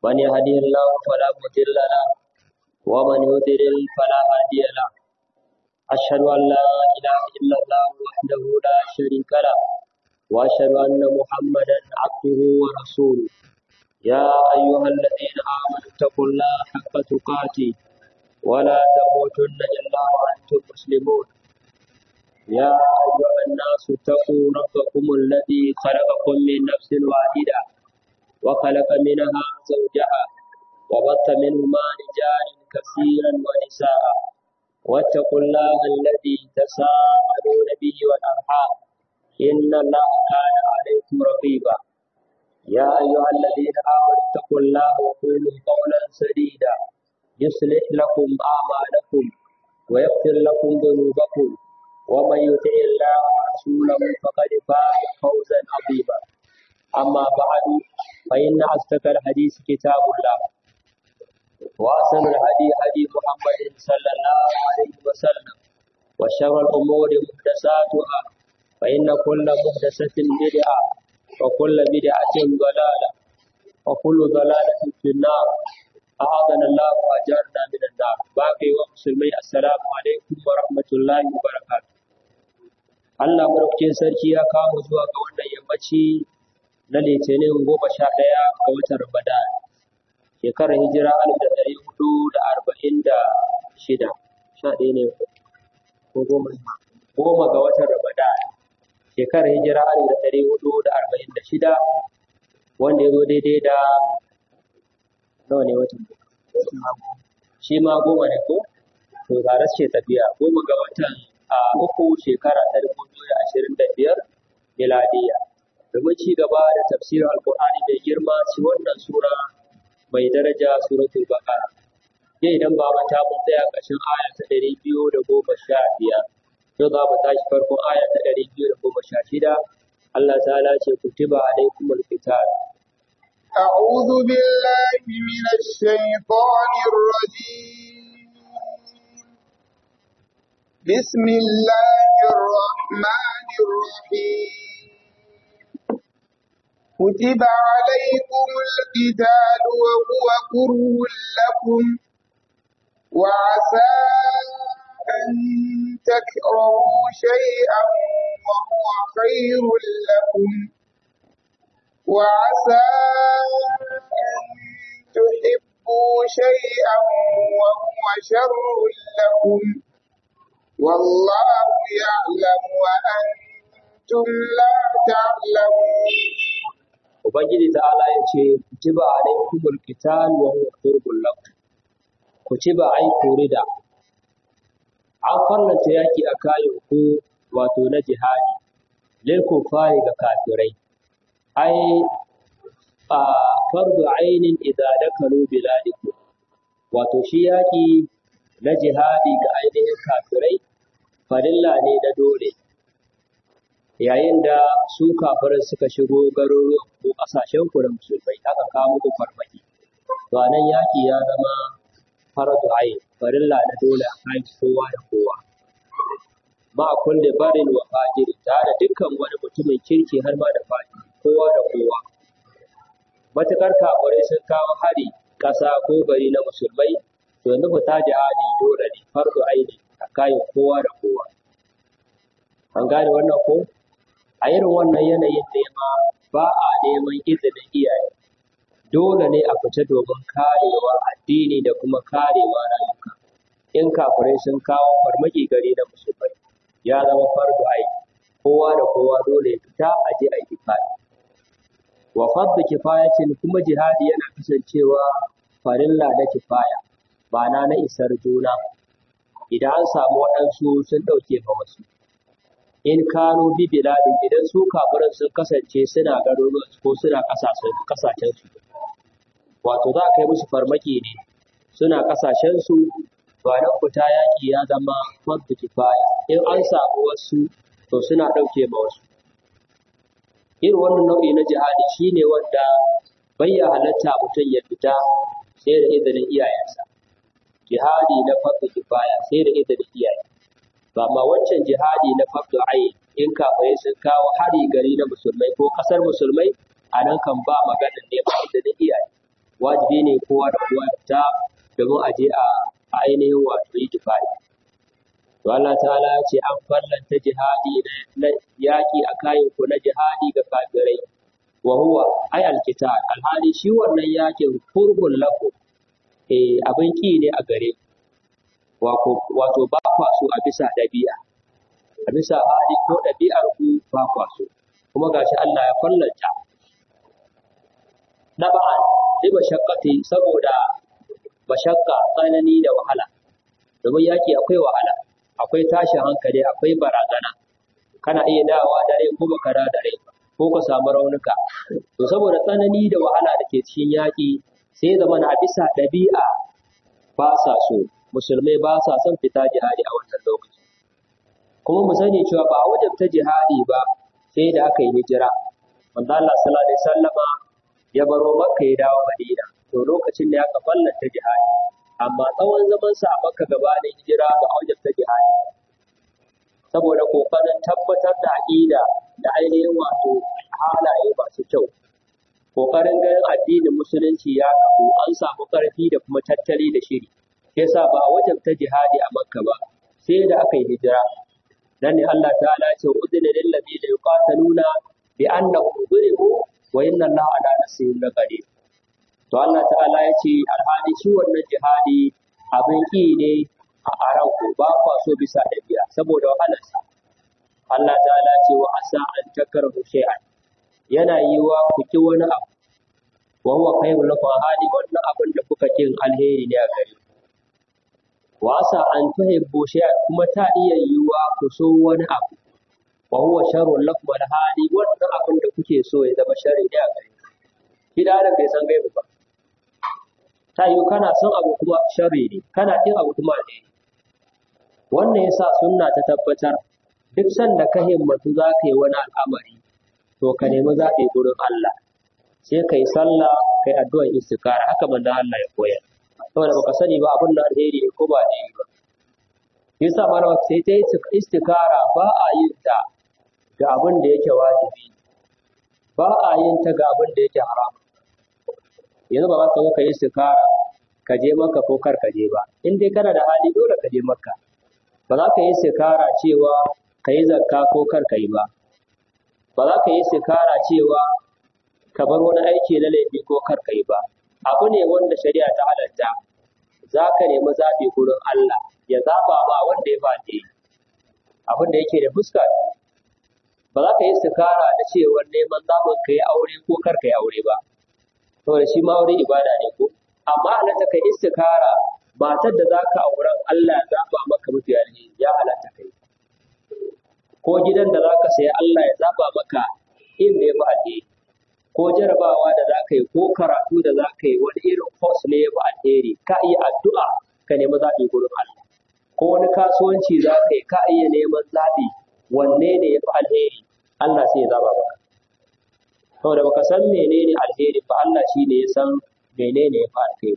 من يهده الله فلا مضل له ومن يضلل فلا هادي له أشهد أن لا إله إلا الله وحده لا شريك له وأشهد أن محمدا عبده ورسوله يا أيها الذين آمنوا اتقوا الله حق تقاته ولا تموتن إلا وأنتم مسلمون يا أيها الناس اتقوا ربكم الذي خلقكم من نفس واحدة وخلق منها زوجها وبث منهما رجالا كثيرا ونساء واتقوا الله الذي تساءلون به والأرحام إن الله كان عليكم رقيبا يا أيها الذين آمنوا اتقوا الله وقولوا قولا سديدا يصلح لكم أعمالكم ويغفر لكم ذنوبكم ومن يطع الله ورسوله فقد فاز فوزا عظيما أما بعد فإن أصدق الحديث كتاب الله وأحسن الهدي هدي محمد صلى الله عليه وسلم وشر الأمور محدثاتها فإن كل محدثة بدعة وكل بدعة ضلالة وكل ضلالة في النار أعاذنا الله وأجارنا من النار باقي ومسلمي السلام عليكم ورحمة الله وبركاته Allah madaukakin sarki ya kawo zuwa ga wannan yammaci na litinin goma sha ɗaya ga watan Ramadan shekarar hijira alif da ɗari hudu da arba'in da shida sha ɗaya ne ko goma goma ga watan Ramadan shekarar hijira alif da ɗari hudu da arba'in da shida wanda ya zo daidai da nawa ne watan shi ma goma ne ko to tare ce tafiya goma ga watan a uku shekara ta dubu biyu da ashirin da biyar miladiya domin ci gaba da tafsirin alkur'ani mai girma ci wannan sura mai daraja suratul baqara yau idan ba mata mun tsaya ƙarshen aya ta ɗari biyu da goma sha biyar yau za mu tashi farkon aya ta ɗari biyu da goma sha shida Allah ta'ala ce kutiba alaikumul qital أعوذ بالله من الشيطان الرجيم بسم الله الرحمن الرحيم كتب عليكم القتال وهو كره لكم وعسى أن تكرهوا شيئا وهو خير لكم وعسى أن تحبوا شيئا وهو شر لكم والله يعلم وأنتم لا تعلمون Ubangiji ta'ala ya ce, Kutiba alaikumul qital wa huwa qurbul lakum. Kutiba ai kurida. An farlanta yaki a kayan ku wato na jihadi, lil kufari ga kafirai. ai a fardu ainin idza dakalu biladikum wato shi yaki na jihadi ga ainihin kafirai farilla ne na dole yayin da su kafirai suka shigo garuruwan ko kasashen ku da musulmai aka kawo muku farmaki to nan yaki ya zama fardu ain farilla na dole a kan kowa da kowa ma kulli barin wa fajiri tare da dukkan wani mutumin kirki har ma da fajiri kowa da kowa. Matuƙar kafirai sun kawo hari ƙasa ko gari na musulmai, to yanzu fita jihadi dole ne fardu aini a kayan kowa da kowa. An gane wannan ko? A irin wannan yanayin nema ba a neman izinin iyaye. Dole ne a fita domin karewa addini da kuma karewa rayuka. In kafirai sun kawo farmaki gari na musulmai, ya zama fardu aini. Kowa da kowa dole ya fita a je a yi wa fadda kifayatin kuma jihadi yana kasancewa farilla na kifaya ba na na isar juna idan an samu waɗansu sun ɗauke ma wasu in kano bi biladin idan su kafirin sun kasance suna garuruwan ko suna ƙasashen ƙasashen su wato za a kai musu farmaki ne suna ƙasashen su ba nan fita yaƙi ya zama fadda kifaya in an samu wasu to suna ɗauke ma wasu irin wannan nau'i na jihadi shine wanda bai ya halatta mutum ya fita sai da izinin iyayensa jihadi na farko kifaya sai da izinin iyaye ba ma wancan jihadi na farko ayin in kafirai sun kawo hari gari na musulmai ko kasar musulmai a nan kan ba maganar neman izinin iyaye wajibi ne kowa da kowa ya fita domin a je a ainihin wato yi jihadi to Allah ta'ala ya ce an fallanta jihadi na yaƙi a kayan ku na jihadi ga kafirai wa huwa ai alkitab alhali shi wannan yakin kurhun lakum eh abin ki ne a gare ku wato ba kwa so a bisa ɗabi'a a bisa hali ko ɗabi'ar ku ba kwa so kuma gashi Allah ya fallanta na ba'an sai mashakkati saboda mashakka tsanani da wahala domin yaki akwai wahala akwai tashin hankali akwai barazana kana iya dawowa dare ko baka da dare ko ka samu raunuka to saboda tsanani da wahala da ke cikin yaki sai zama na bisa ɗabi'a ba sa so musulmai ba sa son fita jihadi a wannan lokaci kuma mu sani cewa ba a wajabta jihadi ba sai da aka yi hijira manzo Allah sallallahu alaihi wasallama ya baro Makka ya dawo Madina to lokacin da aka fallanta jihadi amma tsawon zaman sa a Makka gabanin hijira ba a wajabta jihadi saboda kokarin tabbatar da aqida da ainihin wato halaye masu kyau kokarin ganin addinin musulunci ya kafu an samu karfi da kuma tattali da shiri yasa ba a wajabta jihadi a Makka ba sai da aka yi hijira nan ne Allah ta'ala ya ce udina lil ladina yuqataluna bi annahum zulimu wa inna Allah ala nasrihim laqadir to Allah ta'ala ya ce alhali shi wannan jihadi abin ki ne a aranku ba kwa so bisa dabi'a saboda wahalarsa Allah ta'ala ce wa asa an takarhu shay'an yana yiwa ku ki wani abu wa huwa khairul lakum hali wannan abin da kuka kin alheri ne a gare ku wa asa an tuhibbu shay'an kuma ta iya yiwa ku so wani abu wa huwa sharrun lakum wal hali wannan abin da kuke so ya zama sharri ne a gare ku shi da adam bai san gaibu ba ta yiwu kana son abu kuma sharri ne kana kin abu kuma ne wannan yasa sunna ta tabbatar duk sanda ka himmatu za ka yi wani al'amari to ka nemi zaɓi gurin Allah sai ka yi sallah ka yi addu'ar istikara haka manzon Allah ya koyar saboda baka sani ba abin da alheri ne ko ba alheri ba yasa malama sai ta yi istikara ba a yin ta ga abin da yake wajibi ba a yin ta ga abin da yake haram yanzu ba za ka zo ka yi istikara ka je maka ko kar ka je ba in dai kana da hali dole ka je makka ba za ka yi istikara cewa ka yi zakka ko kar ka yi ba ba za ka yi istikara cewa ka bar wani aiki na laifi ko kar ka yi ba abu ne wanda shari'a ta halatta za ka nemi zaɓi gurin Allah ya zaɓa ma wanda ya ba ne abin da yake da fuska ba za ka yi istikara da cewa neman zaɓin ka yi aure ko kar ka yi aure ba saboda shi ma aure ibada ne ko amma halatta ka istikara matar da za ka auren Allah ya zaɓa maka mafi alheri ya halatta kai ko gidan da za ka saya Allah ya zaɓa maka inda ya fi alheri ko jarabawa da za ka yi ko karatu da za ka yi wani irin course ne ya fi alheri ka iya addu'a ka nemi zaɓi gurin Allah ko wani kasuwanci za ka yi ka iya neman zaɓi wanne ne ya fi alheri Allah sai ya zaɓa maka saboda baka san menene alheri ba Allah shi ne ya san menene ya fi alheri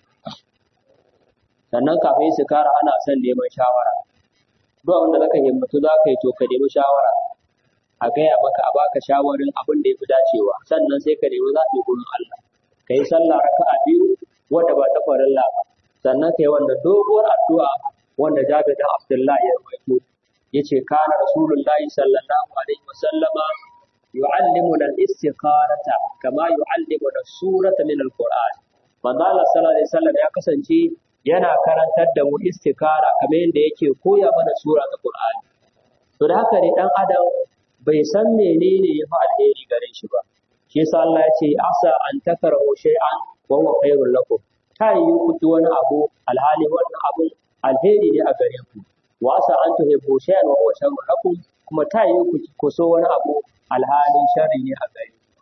sannan kafin su kara ana son neman shawara duk wanda zaka himmatu za ka yi to ka nemi shawara a gaya maka a baka shawarin abin da ya fi dacewa sannan sai ka nemi zaɓi gurin Allah ka yi sallah raka'a biyu wanda ba ta farilla ba sannan ka yi wanda doguwar addu'a wanda Jabir da Abdullah ya rawaito yace kana rasulullahi sallallahu alaihi wasallama yu'allimuna al-istikharata kama yu'allimuna surata min al-Qur'an manzo Allah sallallahu alaihi wasallam ya kasance yana karantar da mu istikara kamar yadda yake koya mana sura ta Qur'ani to da haka ne dan adam bai san menene ya fi alheri gare shi ba shi yasa Allah ya ce asa an takrahu shay'an wa huwa khairul lakum ta yi ku ki wani abu alhali wannan abu alheri ne a gare ku wa asa an tuhibbu shay'an wa huwa sharrul lakum kuma ta yi ku ku so wani abu alhali sharri ne a gare ku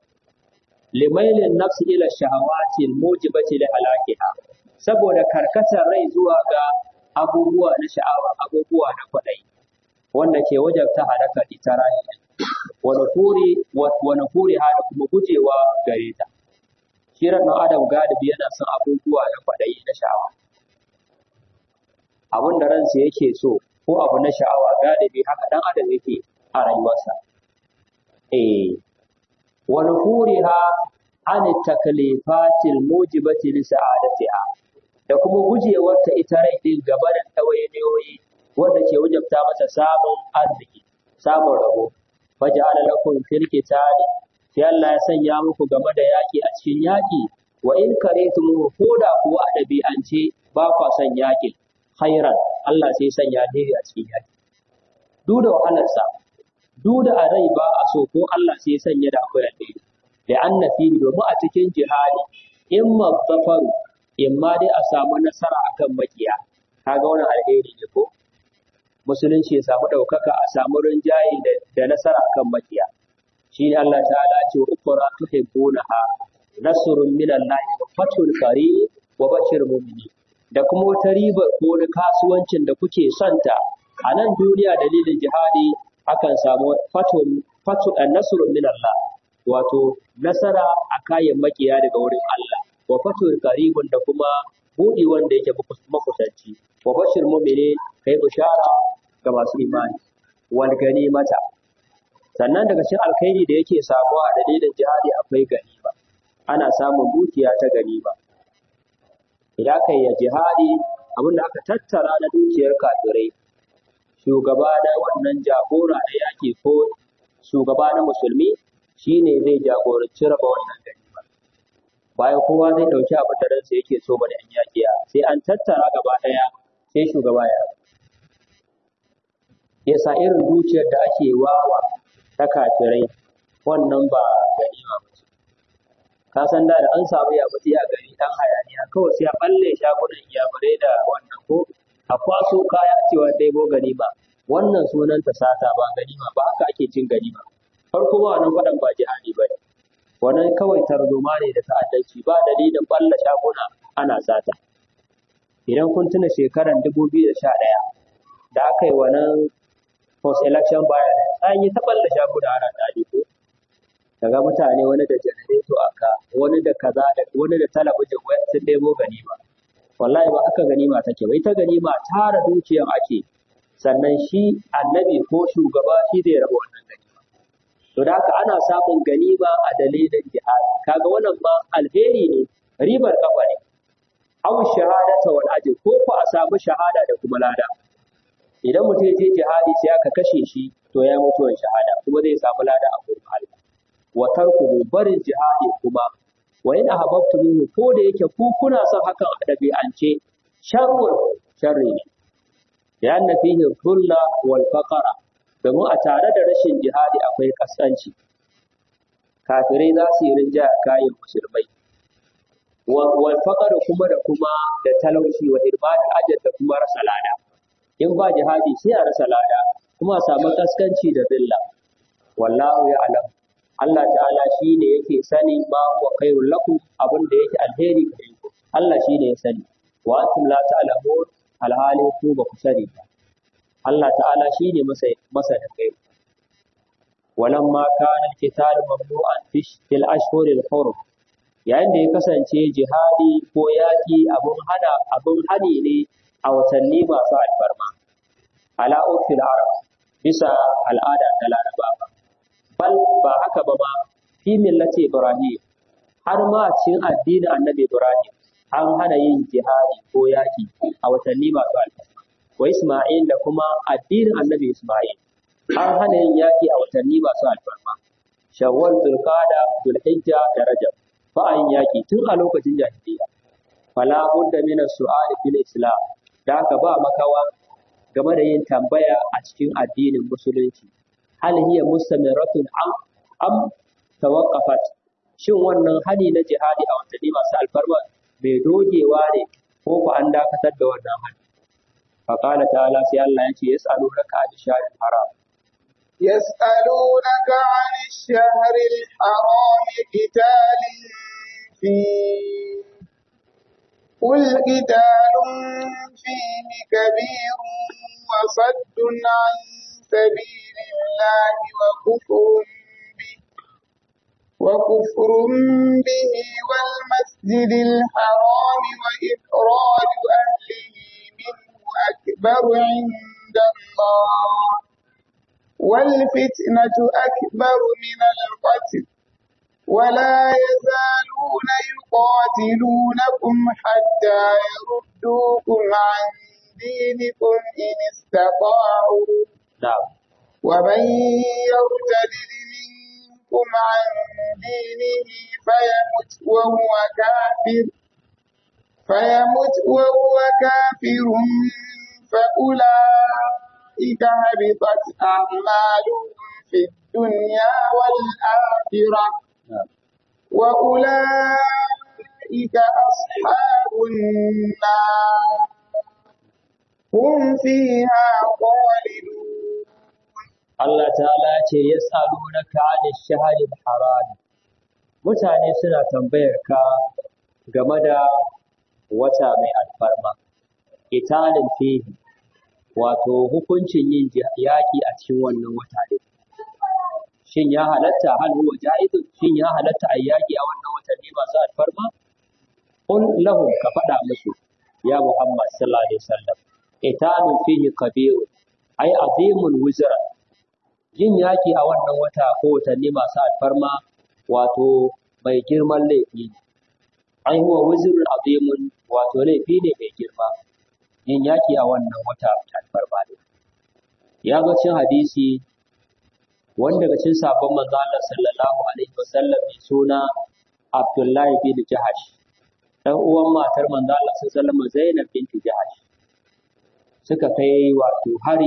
limailin nafsi ila shahawati almujibati li halakiha saboda karkatar rai zuwa ga abubuwa na sha'awa abubuwa na kwaɗayi wanda ke wajabta halaka ita rayi wa nufuri wa nufuri ha da kuma gujewa gare ta shi ran adam galibi yana son abubuwa na kwaɗayi na sha'awa abin da ransa yake so ko abu na sha'awa galibi haka dan adam yake a rayuwarsa eh wa nufuri ha an taklifatil mujibati li sa'adatiha da kuma gujewar ta ita rai din gaba da tawayeyoyi wanda ke wajabta mata samun arziki samun rabo faja'ala lakum fil qitali sai Allah ya sanya muku game da yaki a cikin yaki wa in karetum ko da kuwa a ɗabi'ance ba kwa son yakin khairan Allah sai sanya alheri a cikin yaki duk da wahalarsa duk da a rai ba a so ko Allah sai sanya da akwai alheri da anna fi domin a cikin jihadi in mazzafaru in ma dai a samu nasara akan makiya kaga wannan alheri ne ko musulunci ya samu ɗaukaka a samu rinjaye da nasara akan makiya shi ne Allah ta'ala ce wa ukura tuhibbunaha nasrun min Allah wa fathul qarib wa bashir mu'minin da kuma wata ribar ko wani kasuwancin da kuke santa a nan duniya dalilin jihadi akan samu fathul fathul nasrun min Allah wato nasara a kayan makiya daga wurin Allah wa fathul qaribun da kuma buɗi wanda yake makusanci wa bashir mu'minin kai bishara ga masu imani wal ganimata sannan daga cikin alkhairi da yake samuwa a dalilin jihadi akwai ganima ana samun dukiya ta ganima idan aka yi jihadi abin da aka tattara na dukiyar kafirai shugaba na wannan jagora na yaki ko shugaba na musulmi shine zai jagoranci raba wannan ganima bayan kowa zai ɗauki abin da ransa yake so bane an yakiya sai an tattara gaba ɗaya sai shugaba ya yasa irin dukiyar da ake wawa ta kafirai wannan ba ganima ba ce ka san da an samu ya mutu a gari dan hayaniya kawai sai a balle shagunan iyamurai da wannan ko a kwaso kaya cewa dai bo ganima wannan sunan ta sata ba ganima ba haka ake cin ganima farko ba wannan faɗan ba jihadi ba ne wannan kawai tarzoma ne da ta'addanci ba dalilin balla shaguna ana sata idan kun tuna shekaran dubu biyu da sha ɗaya da aka yi wannan post election bayan an yi taɓar da shaguna ana tare ko daga mutane wani da janareto aka wani da kaza da wani da talabijin wai sun ɗebo ganima wallahi ba haka ganima take bai ta ganima tara dukiyar ake sannan shi annabi ko shugaba shi zai raba wannan ganima to da haka ana samun ganima a dalilin jihadi kaga wannan ma alheri ne ribar kafa ne aw shahadata wal ajr ko ko a samu shahada da kuma lada idan mutum ya je jihadi sai aka kashe shi to ya mutuwar shahada kuma zai samu lada a gurin Allah wa tarkuhu barin jihadi kuma wa in ahabbtumuhu ko da yake ku kuna son hakan a dabi'ance sharrun sharri ne ya anna fihi dhulla wal faqara domin a tare da rashin jihadi akwai kaskanci kafirai za su yi rinja kayan musulmai wal faqara kuma da kuma da talauci wa irmadul ajr da kuma rasa lada in ba jihadi sai a rasa lada kuma a samu kaskanci da zilla wallahu ya alam Allah ta'ala shi ne yake sani ma huwa khairul lakum abin da yake alheri gare ku Allah shi ne ya sani wa antum la ta'lamun alhali ku ba ku sani ba Allah ta'ala shi ne masa masa da kai walamma kana alqital mamnu'an fil ashhuril hurum yayin da ya kasance jihadi ko yaƙi abun hana abun hani ne a watanni masu alfarma ala urfil arab bisa al'ada ta larabawa bal ba haka ba ma fi millati ibrahim har ma a cikin addinin annabi ibrahim an hana yin jihadi ko yaƙi a watanni masu alfarma wa isma'il da kuma addinin annabi isma'il an hana yin yaƙi a watanni masu alfarma shawwal zulqada zulhijja da rajab ba a yin yaƙi tun a lokacin jahiliya fala budda min as-su'al fil islam da haka ba makawa game da yin tambaya a cikin addinin musulunci hal hiya mustamiratun am am tawaqqafat shin wannan hali na jihadi a watanni masu alfarma mai dogewa ne ko ku an dakatar da wannan hali fa qala ta'ala sai Allah yace yas'alunaka an shahril haram يسألونك عن الشهر الحرام قتال فيه قل قتال فيه كبير وصد عن سبيل الله وكفر به وكفر به والمسجد الحرام وإخراج أهله منه أكبر عند الله والفتنة أكبر من القتل ولا يزالون يقاتلونكم حتى يردوكم عن دينكم إن استطاعوا na'am ومن يرتد منكم عن دينه فيمت وهو كافر فيمت وهو كافر فأولئك هبطت أعمالهم في الدنيا والآخرة na'am وأولئك أصحاب النار هم فيها خالدون Allah ta'ala ce ya salunaka 'anil shahril haram mutane suna tambayar ka game da wata mai alfarma italin fihi wato hukuncin yin yaƙi a cikin wannan wata ne shin ya halatta hal huwa ja'izun shin ya halatta a yaƙi a wannan watanni masu alfarma qul lahum ka faɗa musu ya Muhammad sallallahu alaihi wasallam italin fihi kabirun ai azimul wizra yin yaƙi a wannan wata ko watanni masu alfarma wato mai girman laifi ne. Ai huwa wizrul azimun wato laifi ne mai girma yin yaƙi a wannan wata mai alfarma ne. Ya zo cin hadisi wanda daga cikin sabon manzo Allah sallallahu alaihi wasallam mai suna Abdullahi bin Jahash dan uwan matar manzo Allah sallallahu alaihi wasallam Zainab binti Jahash suka kai wato hari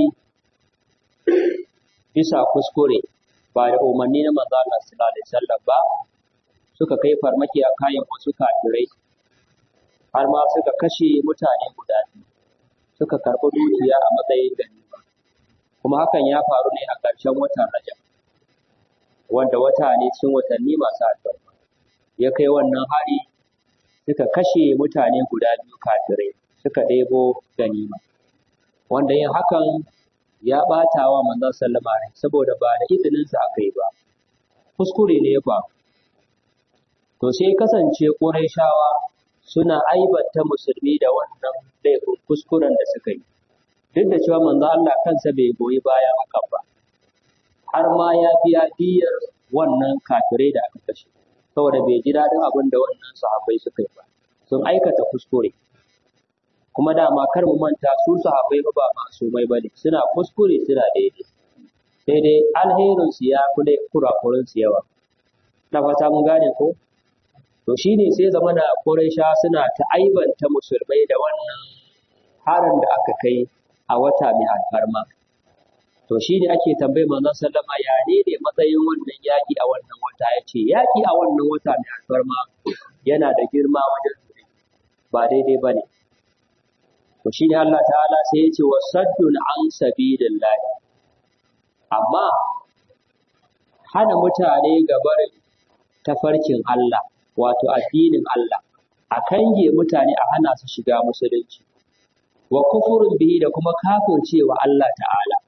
bisa kuskure ba da umarni na manzo Allah sallallahu alaihi wasallam ba suka kai farmaki a kayan wasu kafirai har ma suka kashe mutane guda biyu suka karɓi dukiya a matsayin ganima kuma hakan ya faru ne a ƙarshen watan Rajab wanda wata ne cikin watanni masu albarka ya kai wannan hari suka kashe mutane guda biyu kafirai suka ɗebo ganima wanda yin hakan ya ɓata wa manzon sallama rai saboda ba da izininsa aka yi ba kuskure ne ya faru to sai kasance ƙurayshawa suna aibanta musulmi da wannan laifin kuskuren da suka yi duk da cewa manzo Allah kansa bai goyi bayan hakan ba har ma ya biya diyar wannan kafirai da aka kashe saboda bai ji daɗin abin da wannan sahabbai suka yi ba sun aikata kuskure kuma dama kar mu manta su sahabbai ba masumai ba ne suna kuskure suna daidai sai dai alherin su ya kule kurakurin su yawa na fata mun gane ko to shine sai zama na Quraysha suna ta aibanta musulmai da wannan harin da aka kai a wata mai alfarma to shine ake tambayi manzon sallama ya ne ne matsayin wannan yaki a wannan wata yace yaki a wannan wata mai alfarma yana da girma wajen ba daidai bane to shine Allah ta'ala sai ya ce wasaddun an sabilillah amma hana mutane gabar tafarkin Allah wato addinin Allah a kange mutane a hana su shiga musulunci wa kufurin bihi da kuma kafircewa Allah ta'ala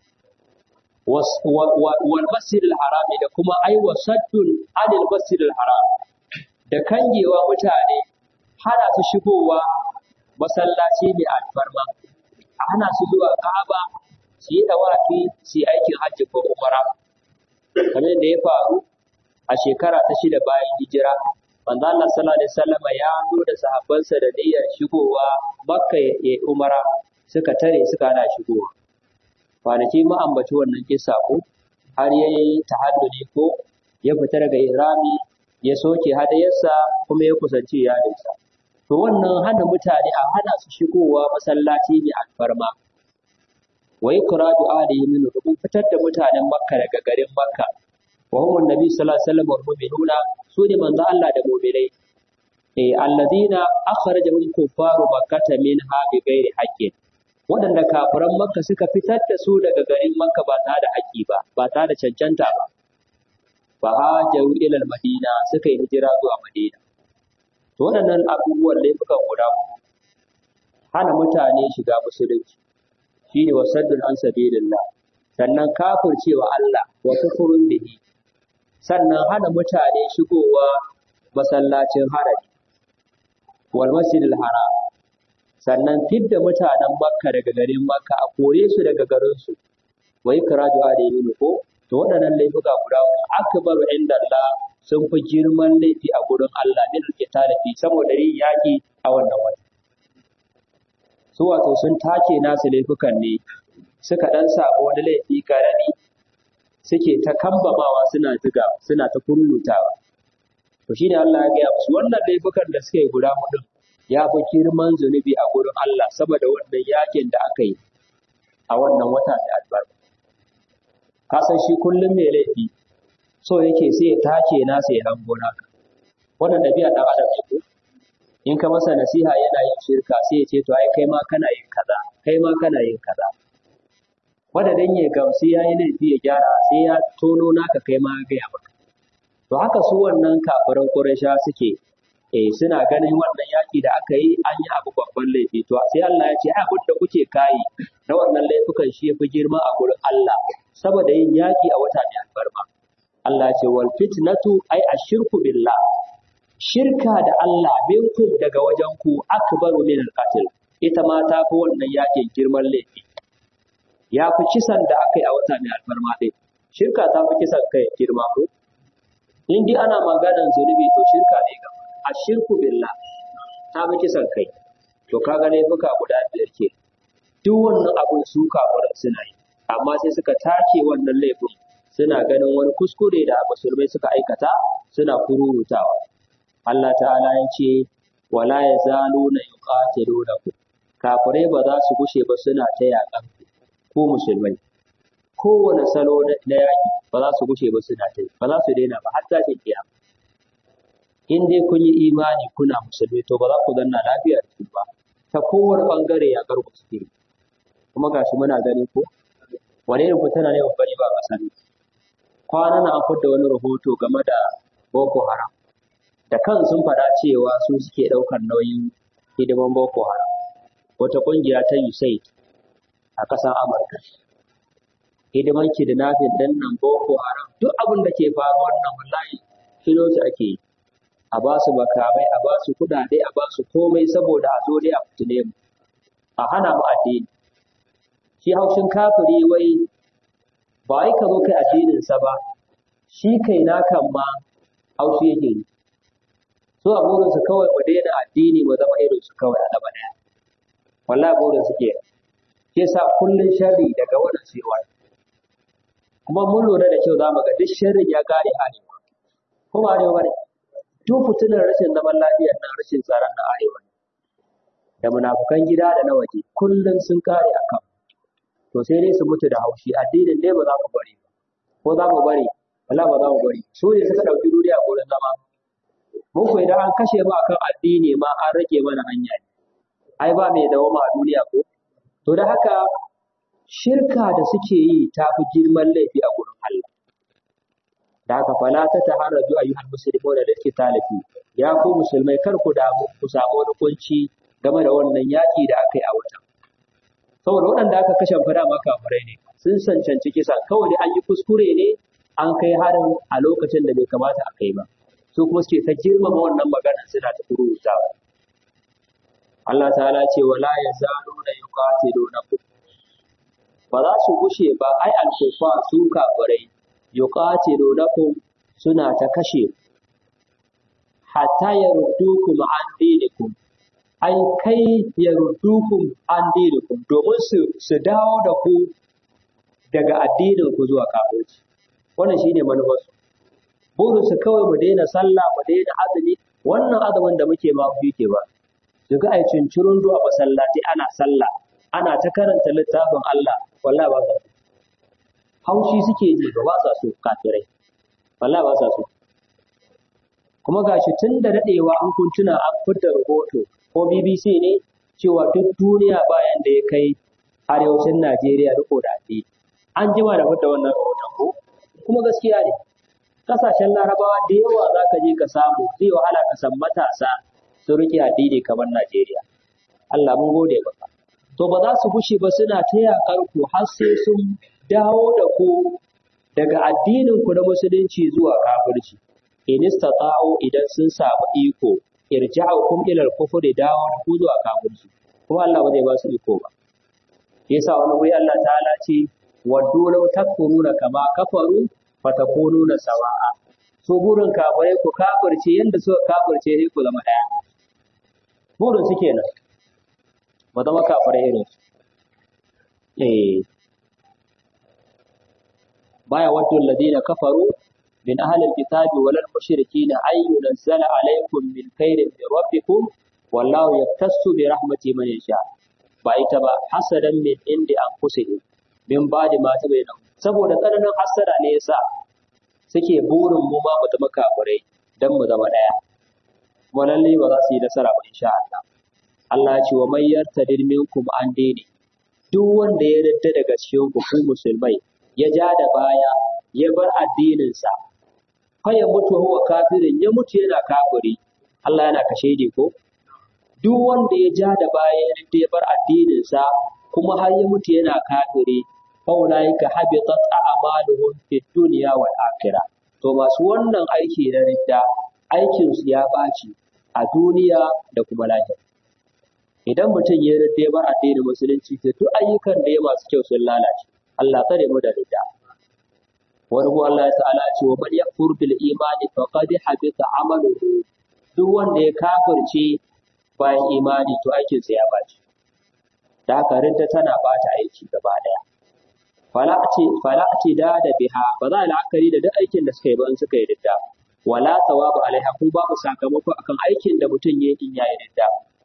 wal masjidil harami da kuma ai wasaddun anil masjidil haram da kangewa mutane hana su shigowa masallaci mai alfarma a hana su zuwa Ka'aba su yi dawafi su yi aikin hajji ko umara kamar da ya faru a shekara ta shida bayan hijira manzo Allah sallallahu alaihi wasallam ya zo da sahabbansa da niyyar shigowa Makka ya yi umara suka tare suka hana shigowa kwanaki mu ambaci wannan kissa ko har yayi tahaddudi ko ya fita daga irami ya soke hadayarsa kuma ya kusanci iyalinsa to wannan hana mutane a hana su shigowa masallaci mai alfarma wa ikraju alihi min rubun fitar da mutanen makka daga garin makka wa hum annabi sallallahu alaihi wasallam wal mu'minuna su ne manzo Allah da mu'minai eh alladina akhrajahum kuffaru makkata minha bi ghairi haqqin waɗanda kafiran makka suka fitar da su daga garin makka ba tare da haƙƙi ba ba tare da cancanta ba fa hajaru ila madina suka yi hijira zuwa madina to waɗannan abubuwan laifukan guda uku hana mutane shiga musulunci shine wasaddun an sabilillah sannan kafircewa Allah wa kufurun bihi sannan hana mutane shigowa masallacin harami wal masjidil haram sannan fidda mutanen makka daga garin makka a kore su daga garin su wa ikraju alayhi ko to waɗannan laifuka guda uku akbaru inda Allah sun fi girman laifi a gurin Allah min alqitali fi saboda yin yaki a wannan wata su wato sun take nasu laifukan ne suka dan samu wani laifi karami suke ta kambamawa suna tuga suna ta kullutawa to shine Allah ya gaya musu wannan laifukan da suka yi guda hudu ya fi girman zunubi a gurin Allah saboda wannan yakin da aka yi a wannan wata da albarka ka san shi kullum mai laifi so yake sai ya take nasa ya hango naka wannan dabi'a dan adam ne ko in ka masa nasiha yana yin shirka sai ya ce to ai kai ma kana yin kaza kai ma kana yin kaza wanda dan ya gamsu ya yi laifi ya gyara sai ya tono naka kai ma ya gaya maka to haka su wannan kafiran Quraysha suke eh suna ganin wannan yaki da aka yi an yi abu babban laifi to sai Allah ya ce abin da kuke kai na wannan laifukan shi yafi girma a gurin Allah saboda yin yaki a wata mai albarma Allah ya ce wal fitnatu ai ashirku billah shirka da Allah minkum daga wajen ku akbaru min al ita ma ta fi wannan yakin girman laifi ya fi kisan da aka yi a wata mai alfarma ɗin shirka ta fi kisan kai girma ko in dai ana maganar zunubi to shirka ne ga a shirku billah ta fi kisan kai to ka ga laifuka guda biyar ke duk wannan abun su kafirin suna yi amma sai suka take wannan laifin suna ganin wani kuskure da musulmai suka aikata suna kururutawa Allah ta'ala ya ce wala yazaluna yuqatilunakum kafirai ba za su gushe ba suna ta yaƙan ku ko musulmai kowane salo na yaƙi ba za su gushe ba suna ta ba za su daina ba har tashin kiyama in dai kun yi imani kuna musulmi to ba za ku zanna lafiya da su ba ta kowane bangare ya garku suke kuma gashi muna gani ko wane ne fitina ne babban ba ƙasa ne kwanan an fidda wani rahoto game da boko haram da kan sun faɗa cewa su suke ɗaukar nauyin hidiman boko haram wata ƙungiya ta USAID a ƙasar Amurka. Hidiman kidnapping ɗin nan Boko Haram duk abin da ke faruwa wannan wallahi kilo su ake yi. A ba su makamai, a ba su kuɗaɗe, a ba su komai saboda a zo dai a fitine mu. A hana mu addini. Shi haushin kafiri wai ba wai ka zo kai addininsa ba, shi kai nakan ma haushi yake yi. So a burinsu kawai mu daina addini mu zama irinsu kawai a gaba ɗaya. Wallahi burin su kenan. ke sa kullun sharri daga wannan sai wani kuma mun lura da kyau zamu ga duk sharrin ya kare arewa ko ba arewa bane duk fitinar rashin zaman lafiyar nan rashin tsaron na arewa ne da munafukan gida da na waje kullun sun kare akan to sai dai su mutu da haushi addinin dai ba za mu bari ba ko za mu bari wala ba za mu bari su ne suka ɗauki duniya gurin zama mun ko idan an kashe mu akan addini ma an rage mana hanya ne ai ba mai dawoma a duniya ko To da haka shirka da suke yi ta fi girman laifi a gurin Allah. Da haka fala ta taharraju ayyuhal muslimun da lake talafi ya ku musulmai kar ku damu ku samu wani kunci game da wannan yaki da aka yi a watan. Saboda waɗanda aka kashe fada ma kafirai ne sun cancanci kisa kawai an yi kuskure ne an kai harin a lokacin da bai kamata a kai ba. Su kuma suke ta girmama wannan magana suna ta kurutawa. Allah ta'ala ce wala yazaluna yuqatilunakum ba za su gushe ba ai alkufa su kafirai yuqatilunakum suna ta kashe hatta yaruddukum an dinikum ai kai yaruddukum an dinikum domin su su dawo da ku daga addinin ku zuwa kafirci wannan shine manufar su burin su kawai mu daina sallah mu daina azumi wannan azumin da muke ma ku yake ba su ga ai cincirun zuwa masallaci ana sallah ana ta karanta littafin Allah wallahi ba sa so haushi suke ji ba ba sa so kafirai wallahi ba sa so kuma gashi tun da dadewa an kuntuna an fitar rahoto ko BBC ne cewa duk duniya bayan da ya kai arewacin Najeriya riko da addini an jima da fitar wannan rahoton ko kuma gaskiya ne kasashen larabawa da yawa za ka je ka samu zai wahala ka san matasa sun rike addini kamar Najeriya Allah mun gode maka to ba za su gushe ba suna ta yaƙar ku har sai sun dawo da ku daga addinin ku na musulunci zuwa kafirci in istata'u idan sun samu iko irja'ukum ila al-kufri dawo da ku zuwa kafirci kuma Allah ba zai ba su iko ba yasa wani wuri Allah ta'ala ce waddu law takfuruna kama kafaru fatakununa sawa'a su burin kafirai ku kafirce yanda suka kafirce sai ku zama ɗaya burin su kenan ba zama kafirai irin su eh baya waddu alladhina kafaru min ahli alkitabi wal mushrikin ay yunzala alaykum min khairin min rabbikum wallahu yaktassu bi rahmati man yasha ba ita ba hasadan min indi anfusihim min ba'di ma tabayyana saboda tsananin hasada ne yasa suke burin mu ma mu zama kafirai dan mu zama daya kuma lalle ba za su yi nasara ba insha Allah Allah ya ce wa may yartadid minkum an dini duk wanda ya yarda daga cikin ku ku musulmai ya ja da baya ya bar addininsa fa ya mutu huwa kafirin ya mutu yana kafiri Allah yana kashe ni ko duk wanda ya ja da baya ya yarda ya bar addininsa kuma har ya mutu yana kafiri fa ulaika habitat a'maluhum fid dunya wal akhirah to masu wannan aiki na ridda aikin su ya baci a duniya da kuma lahira idan mutum ya yarda ya bar addinin musulunci to duk ayyukan da ya masu kyau sun lalace Allah tsare mu da ridda wani ko Allah ta'ala ce wa man yakfur bil imani faqad habita amaluhu duk wanda ya kafirce bayan imani to aikin sa ya baci da haka ridda tana bata aiki gaba daya fala ce fala ce da da biha ba za a la'akari da duk aikin da suka yi ba in suka yi ridda wala thawabu alaiha ko babu sakamako akan aikin da mutum ya yi in yayi ridda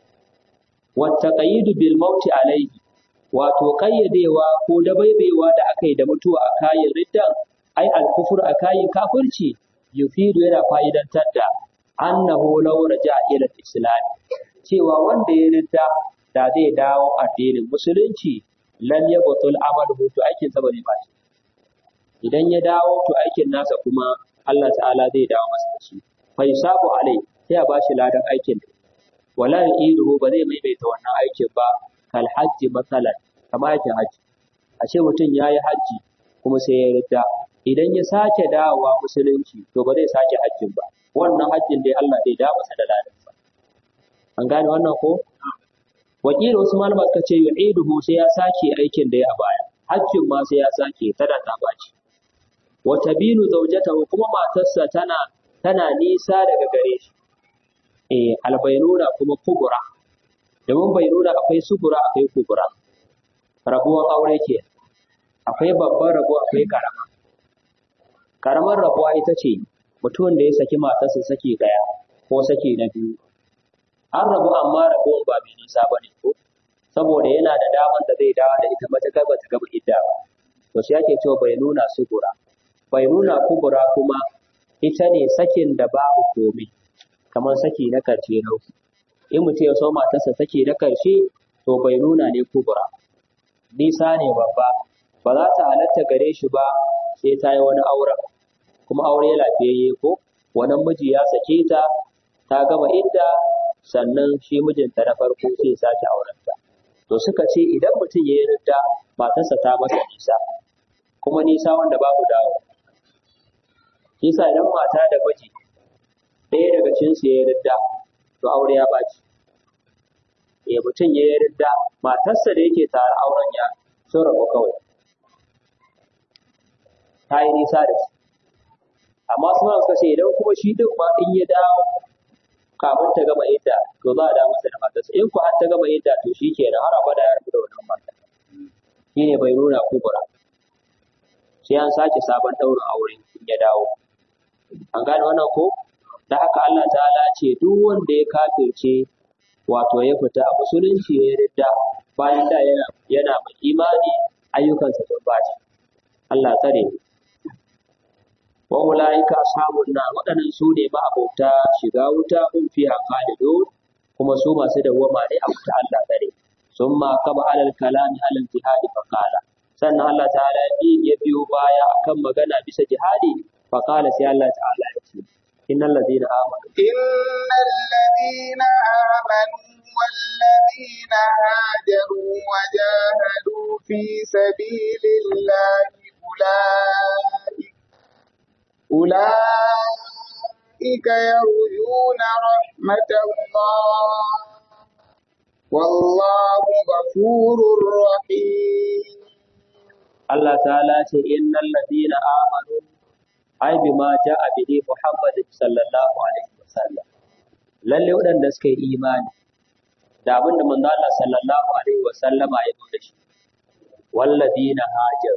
wa taqayidu bil mauti alaihi wato ƙayyadewa ko dabaibewa da aka yi da mutuwa a kayan riddan ai alkufur a kayan kafirci yufidu yana fa'idantar da annahu law raja ila islam cewa wanda ya ridda da zai dawo addinin musulunci lam yabtul amalu to aikin sa bane ba idan ya dawo to aikin nasa kuma Allah ta'ala zai dawo masa da shi fa yusabu alai sai a bashi ladan aikin wala yu'iduhu ba zai maimaita wannan aikin ba kal hajji matsalan kamar aikin hajji a ce mutum ya yi hajji kuma sai ya ridda idan ya sake dawowa musulunci to ba zai sake hajjin ba wannan hajjin dai Allah zai dawo masa da ladansa an gane wannan ko wakilin wasu malama suka ce yu'iduhu sai ya sake aikin da ya a baya hajjin ma sai ya sake tana ta baci wa tabinu zawjatahu kuma matarsa tana tana nisa daga gare shi eh albaynuna kuma kubura domin bai nuna akwai sugura akwai kubura rabuwar aure ke akwai babban rabo akwai karama karamar rabuwa ita ce mutumin da ya saki matarsa saki daya ko saki na biyu an rabu amma rabuwan ba mai nisa ba ne ko saboda yana da daman da zai dawo da ita mata gaba ta gaba idda ba to shi ake cewa bai nuna sugura bai nuna kubura kuma ita ne sakin da babu komai kamar saki na karshe na in mutum ya so matarsa take na karshe to bai nuna ne kubura nisa ne babba ba za ta halatta gare shi ba sai ta yi wani auren kuma aure lafiyayye ko wani miji ya sake ta ta gama idda sannan shi mijinta na farko sai ya sake aurenta to suka ce idan mutum ya yi ridda matarsa ta masa nisa kuma nisa wanda babu dawo nisa idan mata da miji ɗaya daga cinsu ya yi ridda to aure ya ɓaci ya mutum ya yi ridda matarsa da yake tare auren ya sun rabu kawai ta yi nisa da shi amma su ma suka ce idan kuma shi duk ma in ya dawo kafin ta gama idda to za a da masa da matarsa in ku har ta gama idda to shi kenan har abada ya rabu da wannan mata shi ne bai nuna kubura sai an sake sabon ɗaurin aure in ya dawo an gane wannan ko da haka Allah ta'ala ce duk wanda ya kafirce wato ya fita a musulunci ya yarda bayan da yana yana mai imani ayyukansa sun baci Allah tsare mu wa ulaika ashabun nar waɗannan su ne ba abota shiga wuta hum fiha khalidun kuma su masu dawwama ne a wuta Allah tsare summa kaba alal kalami alal jihadi fa qala sannan Allah ta'ala ya biyo baya akan magana bisa jihadi fa qala sai Allah ta'ala ya ce innal ladina amanu إن الذين آمنوا والذين هاجروا وجاهدوا في سبيل الله أولئك أولئك يرجون رحمة الله والله غفور رحيم Allah ta'ala ce innal ladina amanu ai bima ja'a bihi Muhammad sallallahu alaihi wasallam lalle waɗanda suka yi imani da abin da manzo Allah sallallahu alaihi wasallama ya zo da shi walladina hajar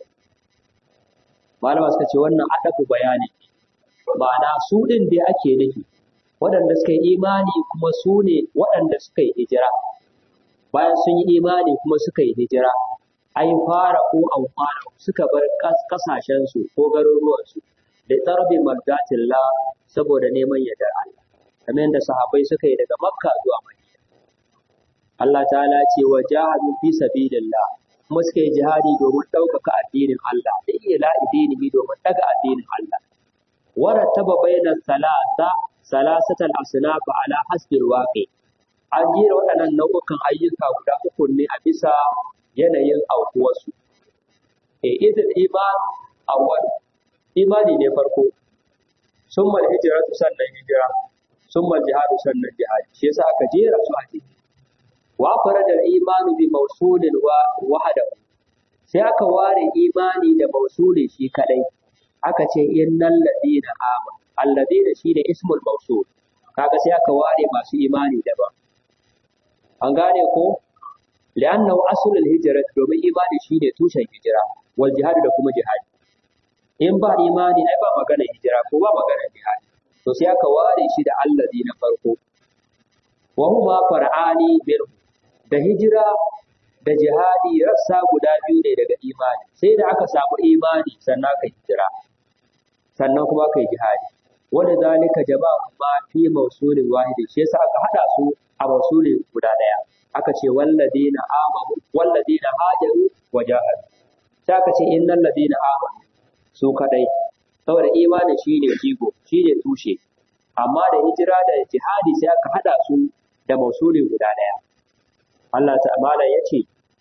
malama suka ce wannan adabu bayani ma'ana su din da ake nufi waɗanda suka yi imani kuma su ne waɗanda suka yi hijira bayan sun yi imani kuma suka yi hijira ai fara ko an fara suka bar kasashensu ko garuruwansu da tsarbi mardatillah saboda neman yardar Allah kamar yadda sahabbai suka yi daga makka zuwa madina Allah ta'ala ce wa jahadu fi sabilillah kuma suka yi jihadi domin ɗaukaka addinin Allah da iya la'idinihi domin ɗaga addinin Allah warattaba bainas salasa salasatal asnaf ala hasbil waqi an jera waɗannan nau'ukan ayyuka guda uku ne a bisa yanayin aukuwarsu e idil iman awwal imani ne farko summal hijratu sannan hijira summal jihadu sannan jihadi shi yasa aka jera su a ciki wa farada al-imanu bi mawsulin wa wahdahu sai aka ware imani da mawsuli shi kadai aka ce innal ladina amanu alladina shine ismul mawsul kaga sai aka ware masu imani daban an gane ko li'annahu aslul hijrat domin imani shine tushen hijira wal jihad da kuma jihad in ba imani ai ba magana hijira ko ba magana jihad to sai aka ware shi da allazi na farko wa huma far'ani bil da hijira da jihadi rassa guda biyu ne daga imani sai da aka samu imani sannan aka hijira sannan kuma aka yi jihadi wanda zalika jama'a ma fi mausulin wahidi shi yasa aka hada su a mausulin guda daya aka ce walladina amanu walladina hajaru wa jahadu sai aka ce innal ladina amanu su kadai saboda imani shine jigo shine tushe amma da hijira da jihadi sai aka hada su da mausulin guda daya Allah ta'ala ya ce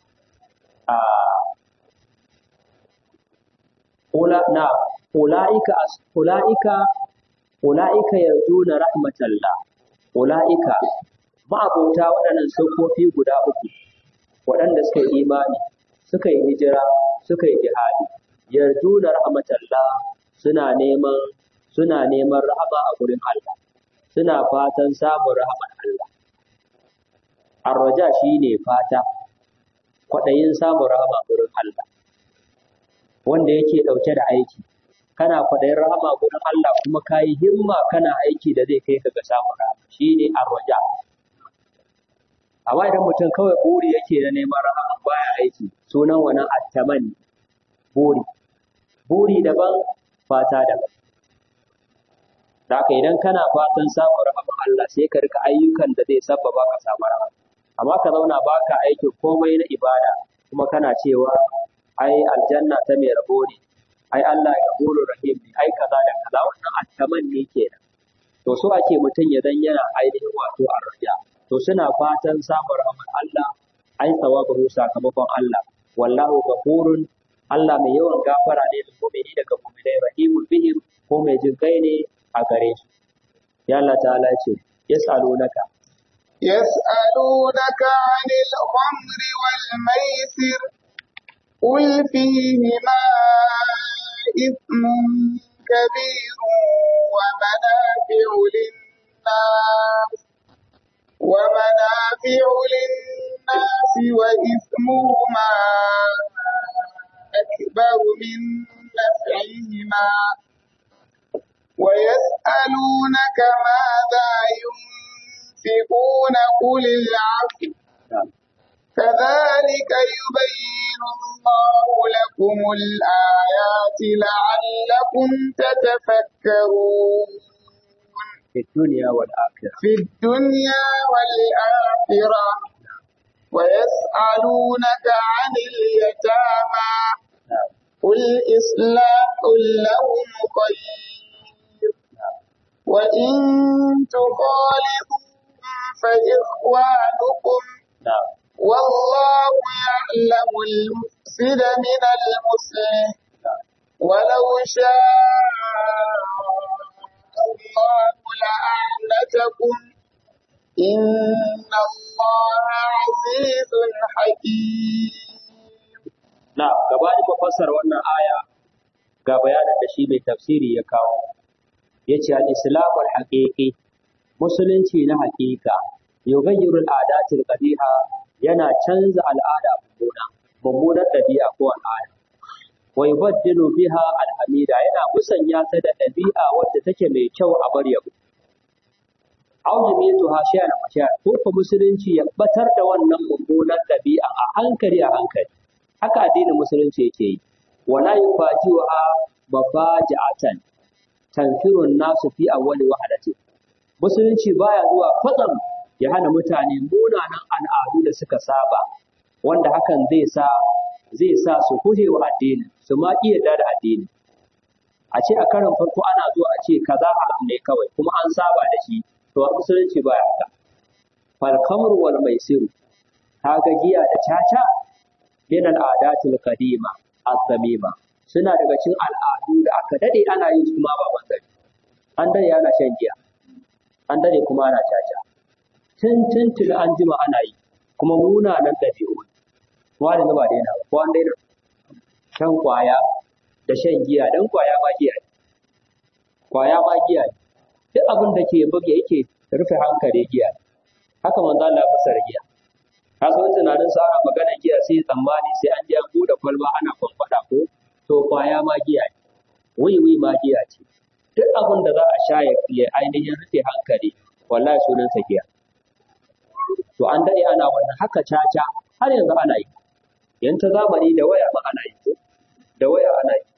a ula na ulaika ulaika ulaika yarjuna rahmatallah ulaika ma'abota waɗannan sufofi guda uku waɗanda suka yi imani suka yi hijira suka yi jihadi yarjuna rahmatallah suna neman suna neman rahama a gurin Allah suna fatan samun rahamar Allah arraja shine fata kwaɗayin samun rahama gurin Allah wanda yake ɗauke da aiki kana kwaɗayin rahama gurin Allah kuma ka yi himma kana aiki da zai kai ka ga samun rahama shine arraja amma idan mutum kawai buri yake na neman rahama baya aiki sunan wannan attamani buri buri daban fata daban da haka idan kana fatan samun rahama Allah sai ka rika ayyukan da zai sabbaba ka samu rahama amma ka zauna baka aikin komai na ibada kuma kana cewa ai aljanna ta mai rabo ne ai Allah ya gafuru rahim ne ai kaza da kaza wannan attaman ne kenan to so ake mutum ya dan yana ainihin wato arraja to suna fatan samun rahmar Allah ai thawabahu sakamakon Allah wallahu ghafurun Allah mai yawan gafara ne da mu'mini daga mu'minai rahimul bihim ko mai jin kai ne a gare su ya Allah ta'ala ce yas'alunaka يسألونك عن الخمر والميسر قل فيهما إثم كبير ومنافع للناس ومنافع للناس وإثمهما أكبر من نفعهما ويسألونك ماذا ينفقون قل العفو كذلك يبين الله لكم الآيات لعلكم تتفكرون في الدنيا والآخرة في الدنيا والآخرة ويسألونك عن اليتامى قل إصلاح لهم خير وإن تخالطوهم فإخوانكم نعم والله يعلم المفسد من المصلح ولو شاء الله لأعنتكم إن الله عزيز حكيم Na, gabanin mu fassara wannan aya, ga bayanin da shi mai tafsiri ya kawo yace al-islamu al-haqiqi musulunci na haƙiƙa yughayyiru al-adati al-qabiha yana canza al'ada mummuna mummunar ɗabi'a ko al'ada wa yubaddilu biha al-hamida yana musanya ta da ɗabi'a wadda take mai kyau a bar yabo aw yamituha shay'an fashiya ko ko musulunci ya batar da wannan mummunar ɗabi'a a hankali a hankali haka addinin musulunci yake yi wala yufaji'uha mafaji'atan tanfirun nasu fi awwali wahadati musulunci baya zuwa kwatsam ya hana mutane munanan al'adu da suka saba wanda hakan zai sa zai sa su guje wa addini su ma iya da addini a ce a karin farko ana zuwa a ce kaza haram ne kawai kuma an saba da shi to a musulunci baya haka fal kamr wal maisiru kaga giya da caca min al adatil qadima az-zamima suna daga cikin al'adu da aka dade ana yin su ma ba banzari an dade ana shan giya an dade kuma ana caca tun tun tun an jima ana yi kuma munanan ɗabi'u wani ba daina ba ko an daina shan kwaya da shan giya dan kwaya ma giya ne kwaya ma giya ne duk abin da ke buge yake rufe hankali giya ne haka manzo Allah ya fasara giya ka san tunanin sa ana magana giya sai tsammani sai an je an bude kwalba ana kwamfada ko to kwaya ma giya ne wiwi ma giya ce duk abin da za a sha ya ainihin rufe hankali wallahi sunan sa giya to an dade ana wannan haka caca har yanzu ana yi yan ta zamani da waya ma ana yi da waya ana yi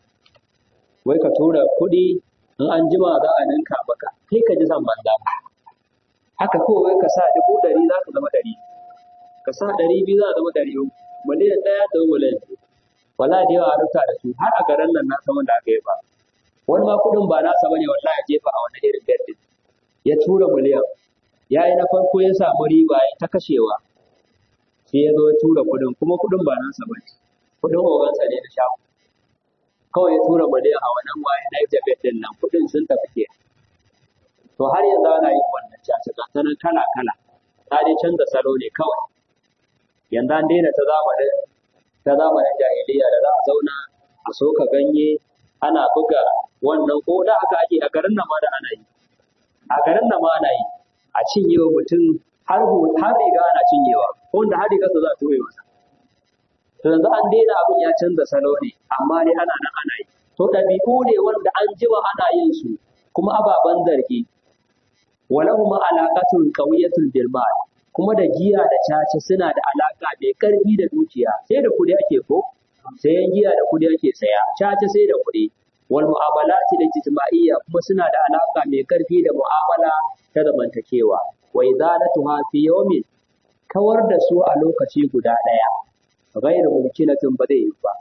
wai ka tura kuɗi in an jima za a ninka maka kai ka ji zan banza haka ko wai ka sa dubu ɗari za ka zama ɗari ka sa ɗari biyu za a zama ɗari uku miliyan ɗaya ta zama miliyan biyu wala da yawa a rubuta da su har a garin nan na san wanda aka yi ba wani ma kuɗin ba nasa bane wallahi ya jefa a wani irin gaddi ya tura miliyan ya yi na farko ya samu riba ya ta kashewa sai ya zo ya tura kuɗin kuma kuɗin ba nasa bane kuɗin ogansa ne da shago kawai ya tura miliyan a wannan waye na jabet din nan kuɗin sun tafi ke to har yanzu ana yin wannan caca ga ta nan kala kala ta dai canza salo ne kawai yanzu an daina ta zamanin ta zamanin jahiliya da za a zauna a soka ganye ana buga wannan ko da aka ake a garin nan ma da ana yi a garin nan ma ana yi a cinye wa mutum har har riga ana cinyewa ko wanda har riga za a toye masa to yanzu an daina abin ya canza salo ne amma dai ana nan ana yi to ɗabi'u ne wanda an jima ana yin su kuma ababen zargi walahuma alaqatun qawiyatun bil mal kuma da giya da caca suna da alaka mai karfi da dukiya sai da kuɗi ake ko sayan giya da kuɗi ake saya caca sai da kuɗi wal mu'amalati da ijtima'iyya kuma suna da alaka mai karfi da mu'amala ta zamantakewa wa idalatuha fi yawmin kawar da su a lokaci guda ɗaya ghairu mumkinatin ba zai yi ba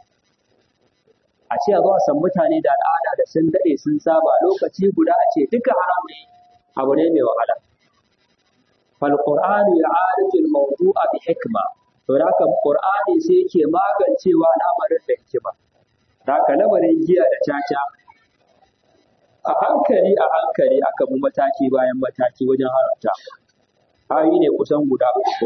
a ce a zo a san mutane da al'ada da sun daɗe sun saba lokaci guda a ce duka haram ne abu ne mai wahala fal qur'anu ya'arifu al-mawdu'a bi hikma to haka qur'ani sai yake magancewa al'amarin da hikima haka lamarin giya da caca a hankali a hankali aka bi mataki bayan mataki wajen haramta ayi ne kusan guda uku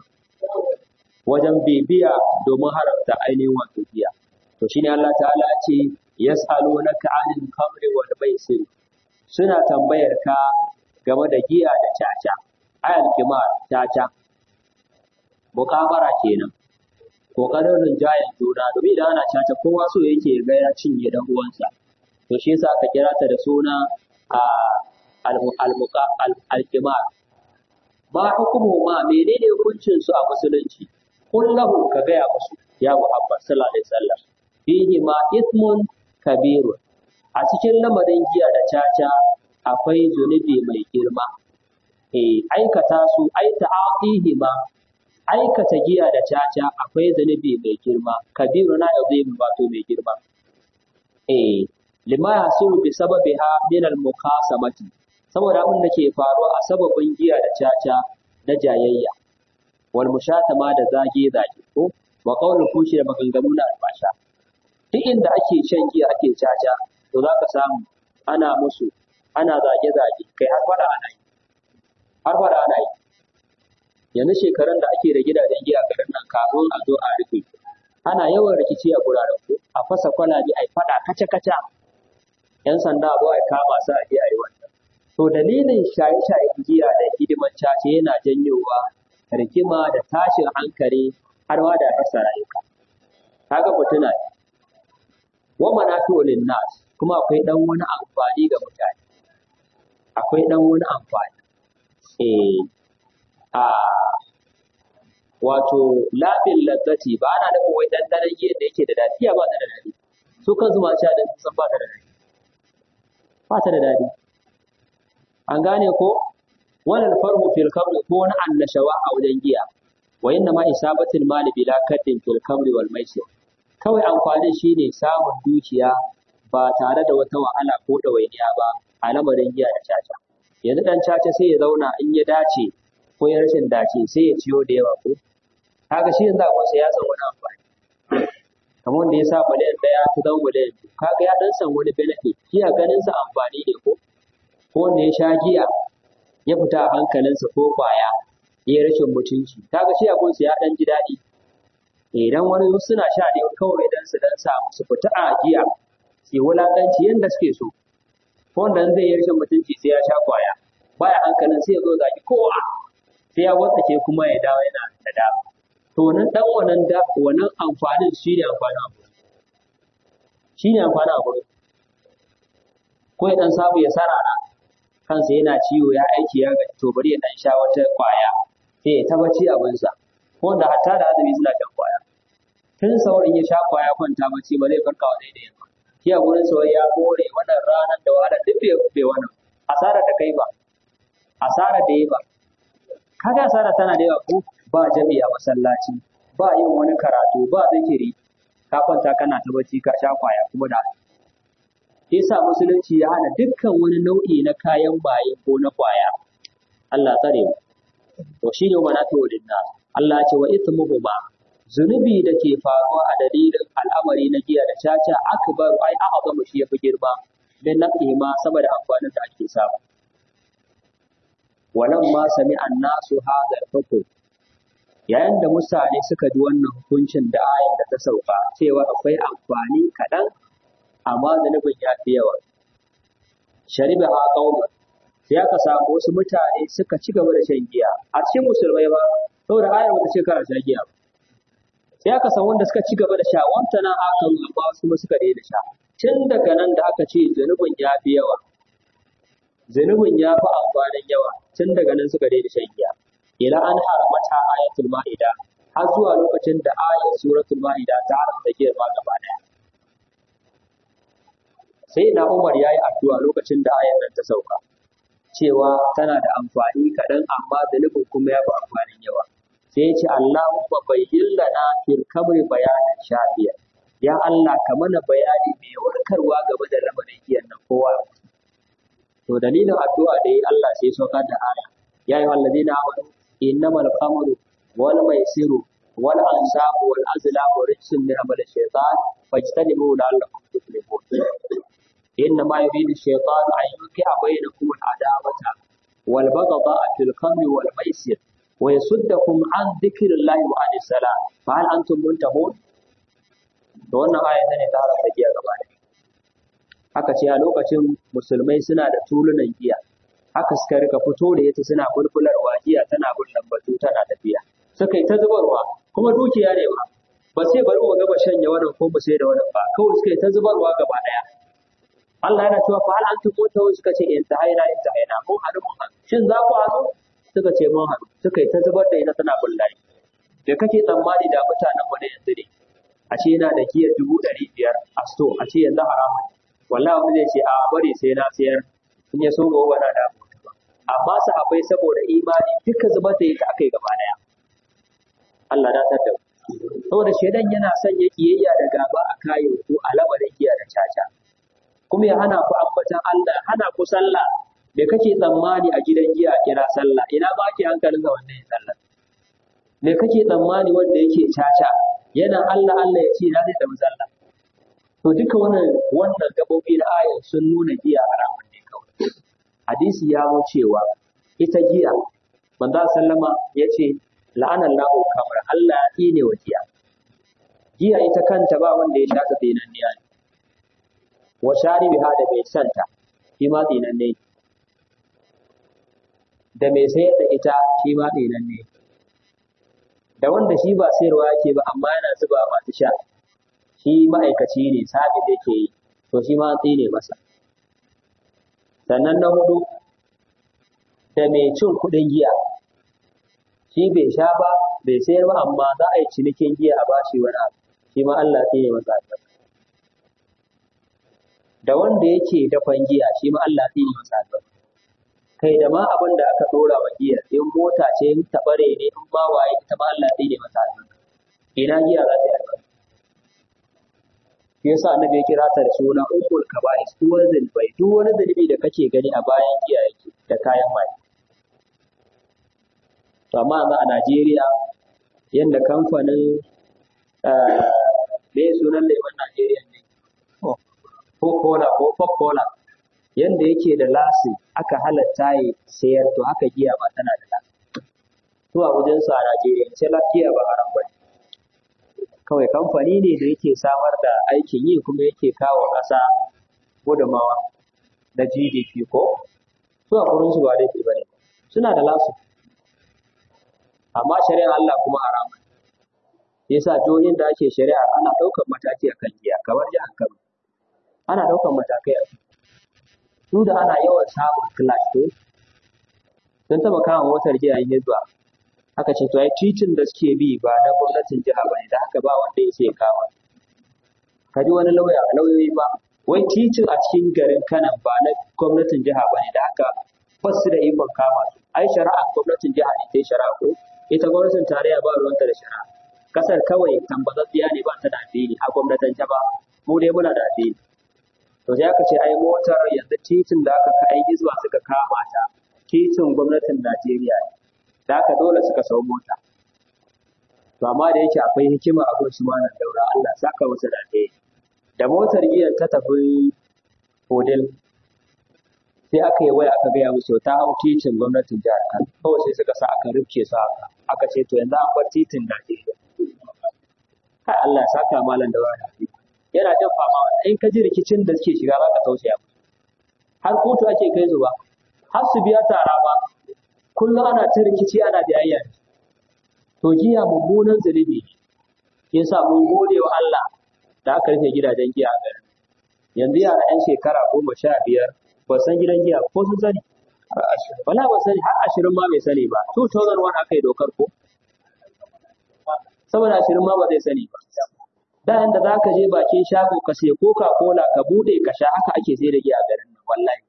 wajen bibiya domin haramta ainihin wato giya to shine Allah ta'ala ya ce yas'alunaka 'anil khamri wal maisir suna tambayar ka game da giya da caca ayal kimar caca mukamara kenan kokarin rinjayen juna domin idan ana caca kowa so yake ga ya cinye dan uwansa to shi yasa aka kira ta da suna a al-kimar ba hukumu ma menene hukuncin su a musulunci kullahu ka gaya musu ya Muhammad sallallahu alaihi wasallam fihi ma ithmun kabirun a cikin lamarin giya da caca akwai zunubi mai girma eh aikata su ai ta'atihi ma aikata giya da caca akwai zunubi mai girma kabiru na azim wato mai girma eh lima yasuru bi sababiha min al mukasamati saboda abin da ke faruwa a sababin giya da caca na jayayya wal mushatama da zage zage ko wa qawlu fushi da maganganu na albasha duk inda ake shan giya ake caca to za ka samu ana musu ana zage zage kai har fada ana yi har fada ana yi yanzu shekarun da ake da gidajen giya garin nan kafin a zo a rufe ana yawan rikici a guraren ko a fasa kwalabe a yi faɗa kaca-kaca ‘yan sanda a zo a kama su a je a yi wannan to dalilin shaye-shayen giya da hidiman cace yana janyowa rigima da tashin hankali har ma da rasa rayuka kaga mutuna ne wa manafi'u nas kuma akwai dan wani amfani ga mutane akwai dan wani amfani eh a wato labin lazzati ba ana nufin wai dandanan giyan da yake da daɗi ba ta da daɗi su kansu masu sha da san ba ta da daɗi ba ta da daɗi an gane ko wannan farhu fil kamri ko wani annashawa a wajen giya wa inna ma isabatul mali bila kaddin fil kamri wal maisir kawai amfanin shine samun dukiya ba tare da wata wahala ko ɗawainiya ba a lamarin giya da caca yanzu dan caca sai ya zauna in ya dace ko ya rashin dace sai ya ciyo da yawa ko kaga shi yanzu akwai ya san wani amfani kamar wanda ya sa miliyan ɗaya ta zama miliyan biyu kaga ya dan san wani benefit shi a ganin sa amfani ne ko ko wanda ya sha giya ya fita a hankalinsa ko kwaya ya yi rashin mutunci kaga shi abun ya dan ji daɗi idan wani suna sha ne kawai dan su dan samu su fita a giya su yi wulaƙanci yadda suke so ko wanda zai yi rashin mutunci sai ya sha kwaya baya hankalin sai ya zo zaki kowa sai ya watsake kuma ya dawo yana da dama to wannan dan wannan da wannan amfanin shi ne amfanin abu shi ne amfanin abu ko ya dan samu ya sarara kansa yana ciwo ya aiki ya gaji to bari ya dan sha wata kwaya sai ya tabbaci abinsa ko wanda hatta da azumi suna shan kwaya tun saurin ya sha kwaya kwanta bacci ba zai farka wa daidai ba shi a gurin sa ya kore wannan ranar da wahala duk bai bai wannan asara ta kai ba asara da yi ba kaga asara tana da yawa ko ba jami'a masallaci ba yin wani karatu ba zikiri ka kwanta kana ta bacci ka sha kwaya kuma da yasa musulunci ya hana dukkan wani nau'i na kayan baye ko na kwaya Allah tsare mu to shine wa na tawdin nas Allah ya ce wa ithmuhuma zunubi da ke faruwa a dalilin al'amari na giya da caca akbar ai a'zamu shi yafi girma dan naqima saboda amfanin da ake samu walan ma sami annasu hadha al yayin da mutane suka ji wannan hukuncin da ayar da ta sauka cewa akwai amfani kaɗan amma zunubin ya fi yawa shariba ha qauma sai aka samu wasu mutane suka ci gaba da shan giya a cikin musulmai ba saboda ayar bata ce kara sha giya ba sai aka samu wanda suka ci gaba da sha wanta nan aka amma wasu kuma suka daina sha tun daga nan da aka ce zunubin ya fi yawa zunubin ya fi amfanin yawa tun daga nan suka daina shan giya ila an haramata ayatul ma'ida har zuwa lokacin da ayat suratul ma'ida ta haramta giyar ma gaba daya sai na Umar yayi addu'a lokacin da ayar nan ta sauka cewa tana da amfani kaɗan amma zunubin kuma ya fi amfanin yawa sai ya ce Allahumma bayyin lana fil kamri bayanan shafiya ya Allah ka mana bayani mai warkarwa game da lamarin giyan nan kowa to dalilin addu'a da yi Allah sai saukar da aya ya yi wallazina amanu innamal khamru wal maisiru wal ansabu wal azlamu rijsun min amali shaytan fajtanibu la'allakum tuflihun إنما يريد الشيطان أن يوقع بينكم العداوة والبغضاء في الخمر والميسر ويصدكم عن ذكر الله وعن الصلاة فهل أنتم منتهون؟ da wannan aya ne ta haramta giya gaba da haka ce a lokacin musulmai suna da tulunan giya haka suka rika fito da ita suna bulbularwa giya tana bullan batu tana tafiya suka yi ta zubarwa kuma dukiya ne ba ba sai bari mu gaba shanya wannan ko mu sai da wannan ba kawai suka yi ta zubarwa gaba daya Allah yana cewa fa hal antum mutawun suka ce in tahaina in tahaina mun hadu mun hadu shin za ku hadu suka ce mun hadu suka yi ta zubar da ita tana bullahi da kake tsammani da mutanen mu ne yanzu ne a ce yana da giyar dubu ɗari biyar a sto a ce yanzu haramun wallahi wani zai ce a bari sai na sayar in ya so gobe na da ba amma sahabbai saboda imani duka zubar da ita aka yi gaba daya Allah na tada saboda shedan yana son ya kiyayya da gaba a kayan ko a lamarin giya da caca kuma ya hana ku ambatan Allah hana ku sallah me kake tsammani a gidan giya kira sallah ina ba ki hankalin ga wannan ya sallah me kake tsammani wanda yake caca yana Allah Allah ya ce na zai tafi sallah to duka wannan wannan gabobi na ayar sun nuna giya haramun ne kawai hadisi ya zo cewa ita giya manzo sallama ya ce la'ana Allahu kamar Allah ya tsine wa giya giya ita kanta ba wanda ya sha ta tsinanniya ne wa sharibiha da mai santa shi ma tsinanne ne da mai sayar da ita shi ma tsinanne ne da wanda shi ba sayarwa yake ba amma yana zuba masu sha shi ma'aikaci ne sabi da yake yi to shi ma an tsine masa sannan na hudu da mai cin kuɗin giya shi bai sha ba bai sayar ba amma za a yi cinikin giya a bashi wani abu shi ma Allah tsine masa albarka da wanda yake dafan giya shi ma Allah tsine masa albarka kai da ma abin da aka dora wa giya in mota ce in tabare ne in ma waye ita ma Allah tsine masa albarka ina giya za ta yi albarka shi yasa annabi ya kira ta da suna ukul kaba'is duk wani zunubai duk wani zunubi da kake gani a bayan giya yake da kayan maye to amma yanzu a Najeriya yadda kamfanin me sunan lemon Najeriya ne Coca-Cola ko Coca-Cola yadda yake da lasi aka halatta ya sayar to haka giya ba tana da lasi to a wajen su a Najeriya sai giya ba haram ba kawai kamfani ne da yake samar da aikin yi kuma yake kawo ƙasa gudunmawa na GDP ko su a gurin su ba laifi ba ne suna da lasu amma shari'ar Allah kuma haramun yasa jihohin da ake shari'a ana ɗaukar mataki a kan giya kamar jihar Kano ana ɗaukar matakai a su da ana yawan samun clash to sun taɓa kama motar jiya yin hizba aka ce to ai titin da suke bi ba na gwamnatin jiha bane da haka ba wanda ya sai kama ka ji wani lauya lauyoyi ba wai titin a cikin garin Kano ba na gwamnatin jiha bane da haka ba su da ikon kama su ai shari'a gwamnatin jiha ne ta yi shari'a ko ita gwamnatin tarayya ba ruwanta da shari'a kasar kawai tambazatsiya ne ba ta da addini a gwamnatin ba mu dai muna da addini to sai aka ce ai motar yanzu titin da aka kai gizba suka kama ta titin gwamnatin Najeriya ne da haka dole suka sau mota to amma da yake akwai hikima a gurin malam daura Allah saka masa da da motar giyan ta tafi hodel sai aka yi waya aka gaya musu ta hau titin gwamnatin jihar Kano kawai sai suka sa aka rufke su haka aka ce to yanzu an bar titin Najeriya kai Allah ya saka malam da wani yana jin fama in ka ji rikicin da suke shiga baka tausaya har kotu ake kai su ba har su biya tara ba kullum ana ta rikici ana jayayya to jiya mummunan zunubi ne yasa mun gode wa Allah da aka rufe gidajen giya a garin yanzu yara 'yan shekara goma sha biyar ba san gidan giya ko sun sani wala ba sani har ashirin ma bai sani ba 2001 aka yi dokar ko saboda ashirin ma ba zai sani ba da yanda za ka je bakin shago ka sai coca cola ka bude ka sha haka ake sai da giya a garin nan wallahi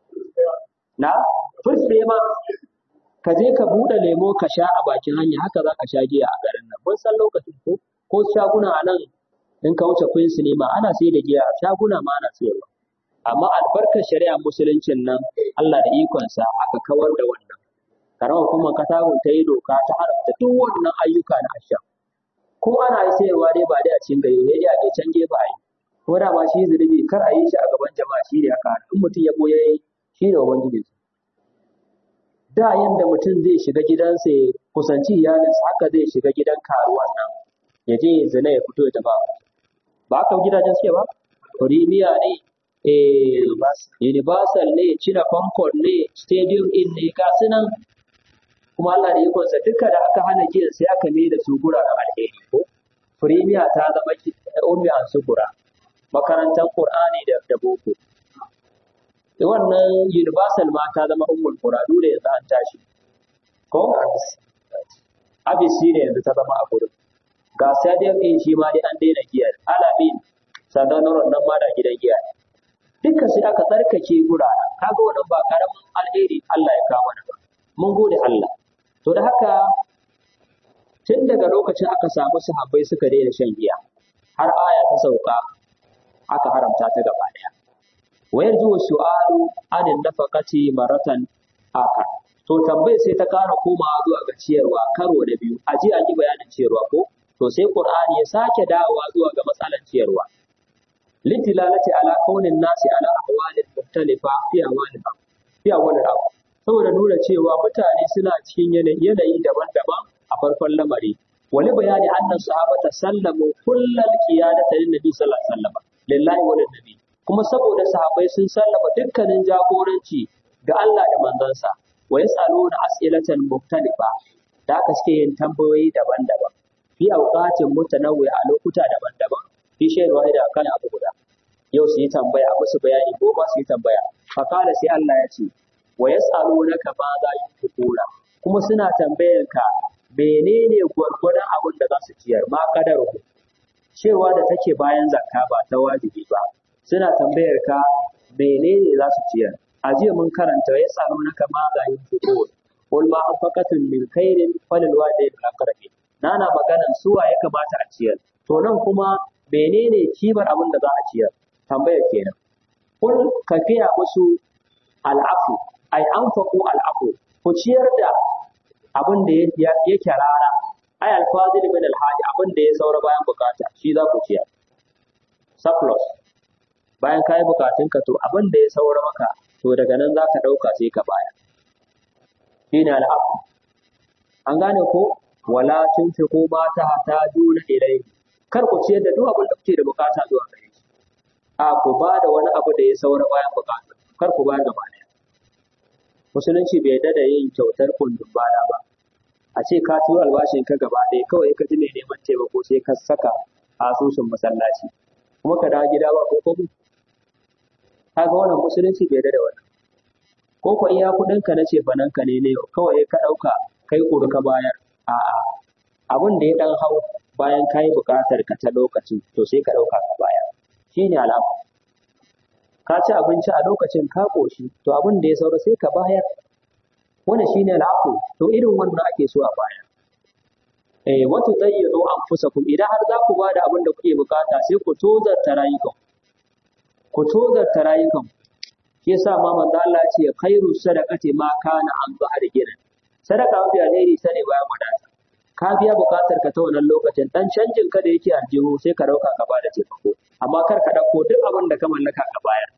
na first day ma ka je ka bude lemo ka sha a bakin hanya haka za ka sha giya a garin nan mun san lokacin ko ko shaguna a nan in ka wuce Queen Cinema ana sai da giya shaguna ma ana sayarwa amma albarkar shari'a musuluncin nan Allah da ikonsa aka kawar da wannan karamar hukumar katagun ta yi doka ta haramta duk wannan ayyuka na asha ko ana yi sayarwa dai ba dai a cikin gari ne dai a can gefe a yi ko da ma shi zunubi kar a yi shi a gaban jama'a shi ne aka in mutum ya boye shi ne ubangiji da yanda mutum zai shiga gidansa ya kusanci iyalinsa haka zai shiga gidan karuwan nan ya je ya zina ya fito ya tafi ba haka gidajen suke ba Premier ne eh Universal ne China Concord ne Stadium in ne ga su nan kuma Allah da ikonsa duka da aka hana giyan sai aka mai da su guraren alheri ko Premier ta zama ummi an sugura makarantar Qur'ani da da boko wannan Universal ma ta zama ummul qura dole yanzu an tashi ko Abis shi ne yanzu ta zama a gurin ga Stadium in shi ma dai an daina giyar Alamin sannan nan ma da gidan giya duka sai aka tsarkake guraren kaga wannan ba karamin alheri Allah ya kawo mana ba mun gode Allah to da haka tun daga lokacin aka samu sahabbai suka daina shan giya har aya ta sauka aka haramta ta gaba daya wayar zuwa su'alu anin nafaqati maratan aka to tambayar sai ta kara komawa zuwa ga ciyarwa karo da biyu a ji an yi bayanin ciyarwa ko to sai qur'ani ya sake dawowa zuwa ga matsalar ciyarwa litilalati ala kaunin nasi ala ahwalin mukhtalifa fi awalin fi awalin saboda nuna cewa mutane suna cikin yanayi daban-daban a farkon lamari wani bayani annan sahabata sallamu kullal qiyadata lin nabi sallallahu alaihi wasallam lillahi wa nabi kuma saboda sahabbai sun sallama dukkanin jagoranci ga Allah da manzansa wa yasaluna as'ilatan mukhtalifa da aka suke yin tambayoyi daban-daban fi awqatin mutanawwi a lokuta daban-daban fi shay'in wahida kan abu guda yau su yi tambaya musu bayani ko ba su yi tambaya fa kana sai Allah ya ce wa yas'alunaka ma za yunfiquna kuma suna tambayar ka menene gwargwadon abin da za su ciyar ma kadaru cewa da take bayan zakka ba ta wajibi ba suna tambayar ka menene za su ciyar a jiya mun karanta ya samu na kama ga yin fito qul ma anfaqatum min khairin falil walidayni wal aqrabin nana maganan suwa ya kamata a ciyar to nan kuma menene kimar abin da za a ciyar tambayar kenan kul ka fiya musu al'afu ai anfaqu al'afu ku ciyar da abin da yake rara ai alfazil min alhaji abin da ya saura bayan bukata shi za ku ciyar surplus bayan ka yi bukatunka to abin da ya saura maka to daga nan za ka ɗauka sai ka baya shi ne al'afu an gane ko wala tun fi ko ba ta hata juna ilai kar ku ciyar da duk abin da kuke da bukata zuwa gare shi a ku ba da wani abu da ya saura bayan bukata kar ku ba gaba ɗaya musulunci bai yarda da yin kyautar kundin bana ba a ce ka turo albashin ka gaba ɗaya kawai ka ji mai neman taimako sai ka saka asusun masallaci kuma ka dawo gida ba ko kobo kaga wannan musulunci bai yarda da wannan ko ko iya kuɗin ka na ce banan ka ne ne kawai ka ɗauka kai kuru ka bayar a'a abin da ya ɗan hau bayan ka yi buƙatar ka ta lokacin to sai ka ɗauka ka bayar shine alama ka ci abinci a lokacin ka ƙoshi to abin da ya saura sai ka bayar wannan shine al'afu to irin wannan ake so a bayar eh wato tayyidu anfusakum idan har za ku bada abin da kuke bukata sai ku tozarta rayukan ku tozarta rayukan shi yasa ma manzo Allah ya ce khairu sadaqati ma kana an zahar gina sadaka mafi alheri sane bayan wadata ka biya bukatar ka ta wannan lokacin dan canjin ka da yake aljihu sai ka dauka ka bada taimako amma kar ka dauko duk abin da ka mallaka ka bayar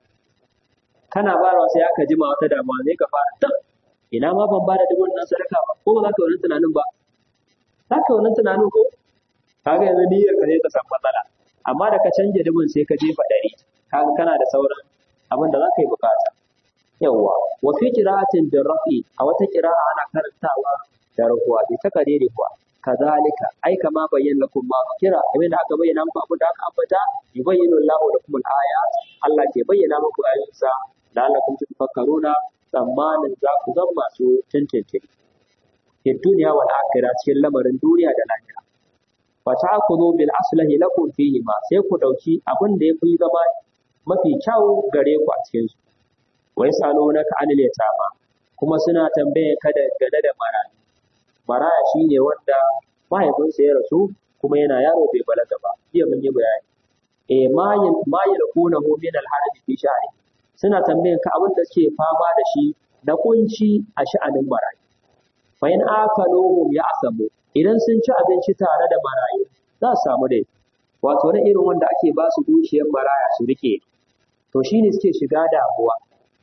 kana bayarwa sai aka jima wata damuwa sai ka fara tab ina ma ban bada dubun nan sadaka ba ko ba za ka wani tunanin ba za ka wani tunanin ko kaga yanzu niyyar ka sai ta san matsala amma da ka canje dubun sai ka jefa ɗari kaga kana da sauran abin da za ka yi bukata yawwa wa fi qira'atin bir rafi a wata qira'a ana karantawa da rahuwa bi takadiri kuwa kazalika ai kama bayyana lakum ma kira abin da aka bayyana muku abin da aka ambata yubayyinu Allahu lakum al-ayat Allah ke bayyana muku ayoyinsa la'allakum tafakkaruna tsammanin za ku zama masu tintintini fi duniya wal akhirah cikin lamarin duniya da lahira fa ta'khudhu bil aslahi lakum fihi ma sai ku dauki abin da yafi zama mafi kyau gare ku a cikin su wa yasalunaka anil yatama kuma suna tambaye ka da gane da marayu maraya shine wanda mahaifinsa ya rasu kuma yana yaro bai balaga ba jiya mun yi bayani eh ma yin ma yalqunahu min al haraj fi sha'ri suna tambayan ka abin da suke fama da shi na kunci a sha'anin marayu fa in akaluhum ya'samu idan sun ci abinci tare da marayu za su samu dai wato na irin wanda ake ba su dukiyar maraya su rike to shine suke shiga damuwa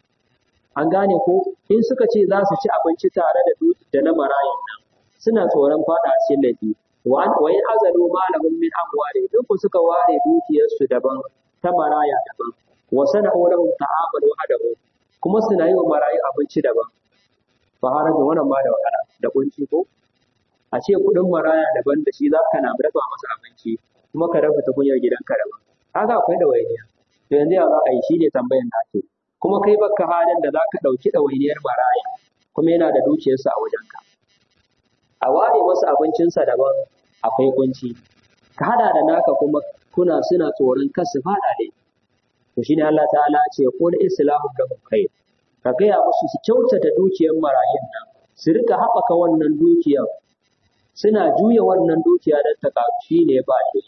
an gane ko in suka ce za su ci abinci tare da da na marayun nan suna tsoron fada cikin laifi wa wa in azalu malahum min amwali in ku suka ware dukiyarsu daban ta maraya daban wa sana'u lahum ta'amal wa adabu kuma suna yi wa marayu abinci daban fa harajin wannan ma da wahala da kunci ko a ce kudin maraya daban da shi za ka na dafa masa abinci kuma ka rafa tukunyar gidanka daban kaga akwai ɗawainiya to yanzu ya za a yi shi ne tambayan da ake kuma kai baka halin da za ka ɗauki ɗawainiyar maraya kuma yana da dukiyarsa a wajenka a ware masa abincinsa daban akwai kunci ka hada da naka kuma kuna suna tsoron kar su fada ne to shine Allah ta'ala ce qul islamu lahum khair ka gaya musu su kyautata dukiyar marayun nan su rika haɓaka wannan dukiyar suna juya wannan dukiya don ta karu shine ba shi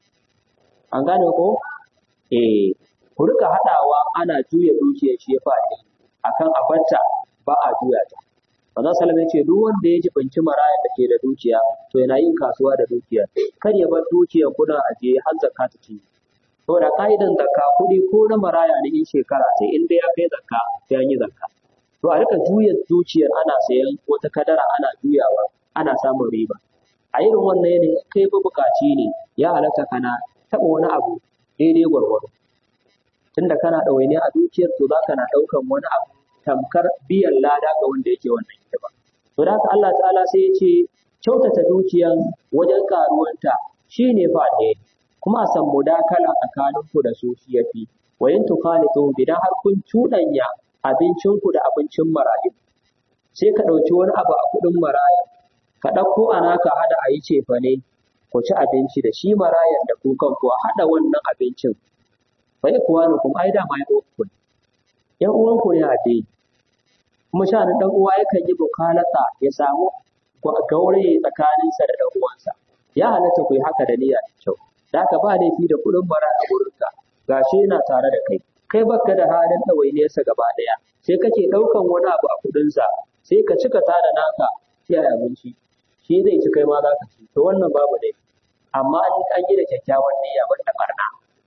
an gane ko eh ku rika haɗawa ana juya dukiyar shi ya faɗi akan abarta ba a juya ta Manzon Salama ya ce duk wanda ya jibanci maraya da ke da dukiya to yana yin kasuwa da dukiya kar ya bar dukiya kuna ajiye har zakka ta ci saboda ka'idan zakka kuɗi ko na maraya ne in shekara sai in dai ya kai zakka sai an yi zakka to a rika juya dukiyar ana sayan wata kadara ana juyawa ana samun riba a irin wannan yanayin kai ba bukaci ne ya halatta kana taɓa wani abu daidai gwargwado tunda kana ɗawaine a dukiyar to za ka na ɗaukan wani abu tamkar biyan lada ga wanda yake wannan hidima to da haka Allah ta'ala sai ya ce kyautata dukiyan wajen karuwanta shine fa ne kuma a san mudakala tsakaninku da su shi yafi wa in tukhalitu idan har kun cuɗanya abincinku da abincin marayu sai ka ɗauki wani abu a kuɗin maraya ka ɗauko a naka hada a yi cefane ku ci abinci da shi marayan da ku kanku a haɗa wannan abincin fa ikwanukum ai da mai uwanku ne ƴan uwanku ne a dai kuma sha'anin ɗan uwa yakan yi bukalata ya samu gaure tsakaninsa da ɗan uwansa ya halatta ku yi haka da niyya da kyau da haka ba laifi da kuɗin bara a gurinka gashi yana tare da kai kai baka da halin ɗawainiyarsa gaba ɗaya sai kake ɗaukan wani abu a kuɗinsa sai ka cika ta da naka sai abinci shi zai ci kai ma za ka ci to wannan babu laifi amma an an yi da kyakkyawan niyya banda barna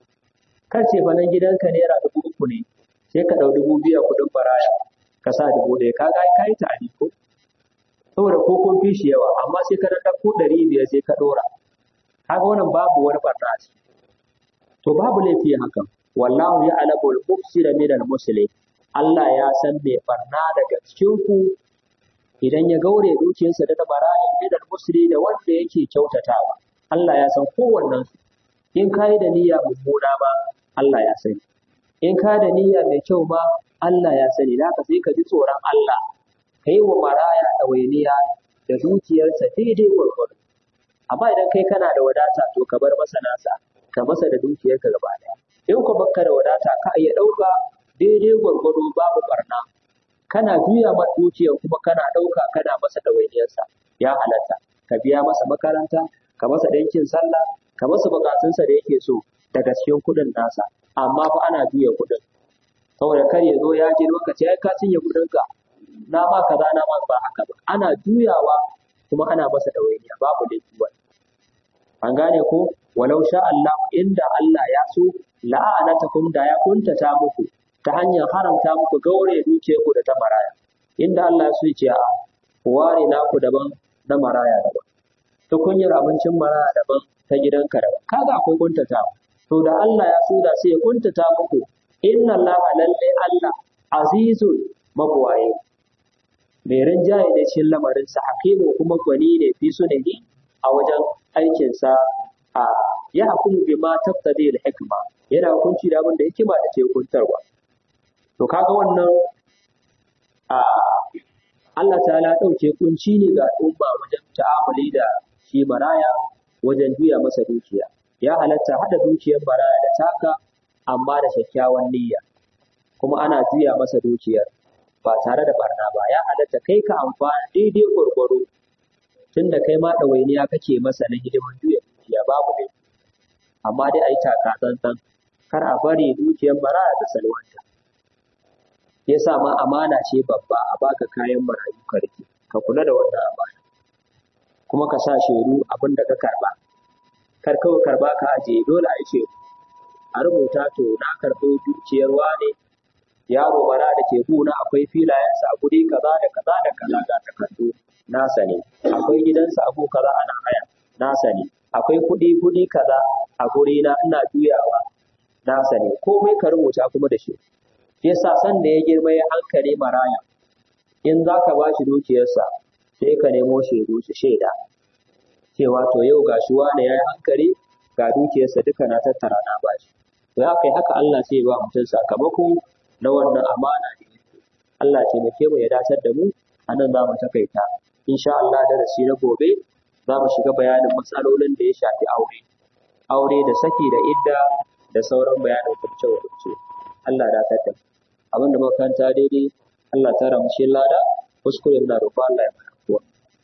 kar ce fa nan gidanka naira dubu uku ne sai ka ɗau dubu biyu a kuɗin baraya ka sa dubu ɗaya ka ga ka yi ta'adi ko saboda ko kun fi shi yawa amma sai ka ɗauko ɗari biyar sai ka ɗora kaga wannan babu wani barna a ciki to babu laifi hakan wallahu ya alamu al-mufsida min al-muslim Allah ya san mai barna daga cikin ku idan ya gaure dukiyarsa da bara'in min al-muslim da wanda yake kyautatawa Allah ya san kowannen su in kai da niyya mummuna ma Allah ya sani in ka da niyya mai kyau ma Allah ya sani da sai ka ji tsoron Allah kai wa maraya ɗawainiya da dukiyarsa daidai gwargwado amma idan kai kana da wadata to ka bar masa nasa ka masa da dukiyarka gaba ɗaya in ku baka da wadata ka iya ɗauka daidai gwargwado babu barna kana juya ma dukiyar kuma kana ɗauka kana masa ɗawainiyarsa ya halatta ka biya masa makaranta ka masa ɗinkin sallah ka masa bukatunsa da yake so daga cikin kuɗin nasa amma fa ana juya kuɗin saboda kar ya zo ya ji lokaci ai ka cinye kuɗinka na ma kaza na ma ba haka ba ana juyawa kuma ana masa ɗawainiya babu laifi wani an gane ko walau sha Allah inda Allah ya so la'anatakum da ya kuntata muku ta hanyar haramta muku gaure dukiyarku da ta maraya inda Allah ya so ya ce a ku ware naku daban na maraya daban tukunyar abincin maraya daban ta gidanka daban kaga akwai kuntata to da Allah ya so da sai ya kuntata muku inna Allah lalle Allah azizun mabuwaye mai rinjaye ne cikin lamarinsa hakimu kuma gwani ne fi sunani a wajen aikinsa a ya hukumu bi ma taqtadi al hikma yana hukunci da abin da hikima da ke hukuntarwa to kaga wannan a Allah ta'ala ɗauke kunci ne ga al'umma wajen ta'amuli da shi maraya wajen juya masa dukiya ya halatta hada dukiyar maraya da taka amma da kyakkyawan niyya kuma ana juya masa dukiyar ba tare da barna ba ya halatta kai ka amfana daidai gwargwaro tunda kai ma ɗawainiya kake masa na hidiman juya dukiya babu ne amma dai a yi taka tsantsan kar a bari dukiyar maraya ta salwanta ya sa ma amana ce babba a baka kayan marayu ka rike ka kula da wannan amana kuma ka sa shaidu abin da ka karba kar kawai karba ka ajiye dole a yi shaidu a rubuta to na karɓi dukiyar wane yaro bara da ke guna akwai filayensa a guri kaza da kaza da kaza ga takardu nasa ne akwai gidansa a gu kaza ana haya nasa ne akwai kuɗi kuɗi kaza a guri na ina juyawa nasa ne komai ka rubuta kuma da shi shi yasa san da ya girma ya hankali maraya in za ka ba shi dukiyarsa sai ka nemo shaidu su shaida cewa to yau ga shi wane ya yi hankali ga dukiyarsa duka na tattara na ba shi to ya kai haka Allah sai ya ba mutum sakamako na wannan amana da yake Allah ce muke mu ya dacar da mu a nan za mu takaita insha Allah darasi na gobe za mu shiga bayanin matsalolin da ya shafi aure aure da saki da idda da sauran bayanin kurce kurce Allah da ta abin da muka kanta daidai Allah ta ramshe lada kuskuren na roƙo Allah ya mana kuwa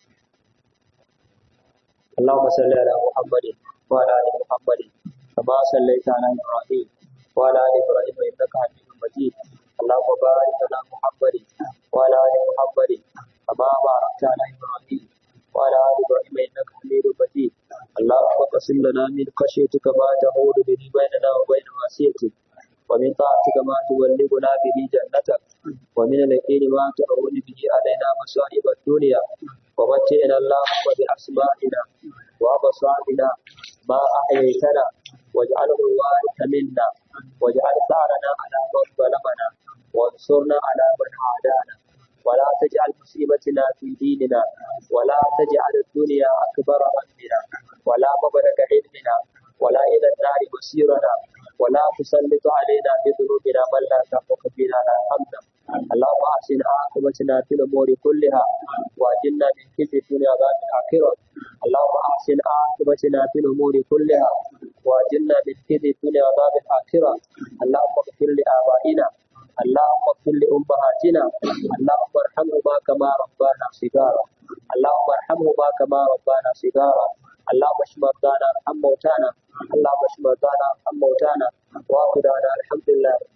اللهم صل على محمد وعلى ال محمد كما صليت على ابراهيم وعلى ال ابراهيم انك حميد مجيد اللهم بارك على محمد وعلى ال محمد كما باركت على ابراهيم وعلى ال ابراهيم انك حميد مجيد اللهم اقسم لنا من خشيتك ما تحول به بيننا وبين معصيتك ومن طاعتك ما تبلغنا به جنتك ومن اليقين ما تهون به علينا مصائب الدنيا ومتعنا اللهم بأسمائنا وأبصارنا ما أحييتنا واجعله الوارث منا واجعل ثارنا على من ظلمنا وانصرنا على من عادانا ولا تجعل مصيبتنا في ديننا ولا تجعل الدنيا أكبر همنا ولا مبلغ علمنا ولا إلى النار مصيرنا ولا تسلط علينا بذنوبنا من لا تحق بنا لا حمنا اللهم أحسن عاقبتنا في الأمور كلها وأجلنا من خزي الدنيا بعد الآخرة اللهم أحسن عاقبتنا في الأمور كلها وأجلنا من خزي الدنيا بعد الآخرة اللهم اغفر لآبائنا اللهم اغفر لأمهاتنا اللهم ارحمهما كما ربانا صغارا اللهم ارحمهما كما ربانا صغارا اللهم اشف مرضانا ارحم موتانا اللهم اشف مرضانا ارحم موتانا واخر دعوانا الحمد لله رب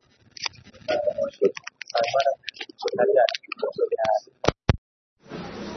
العالمين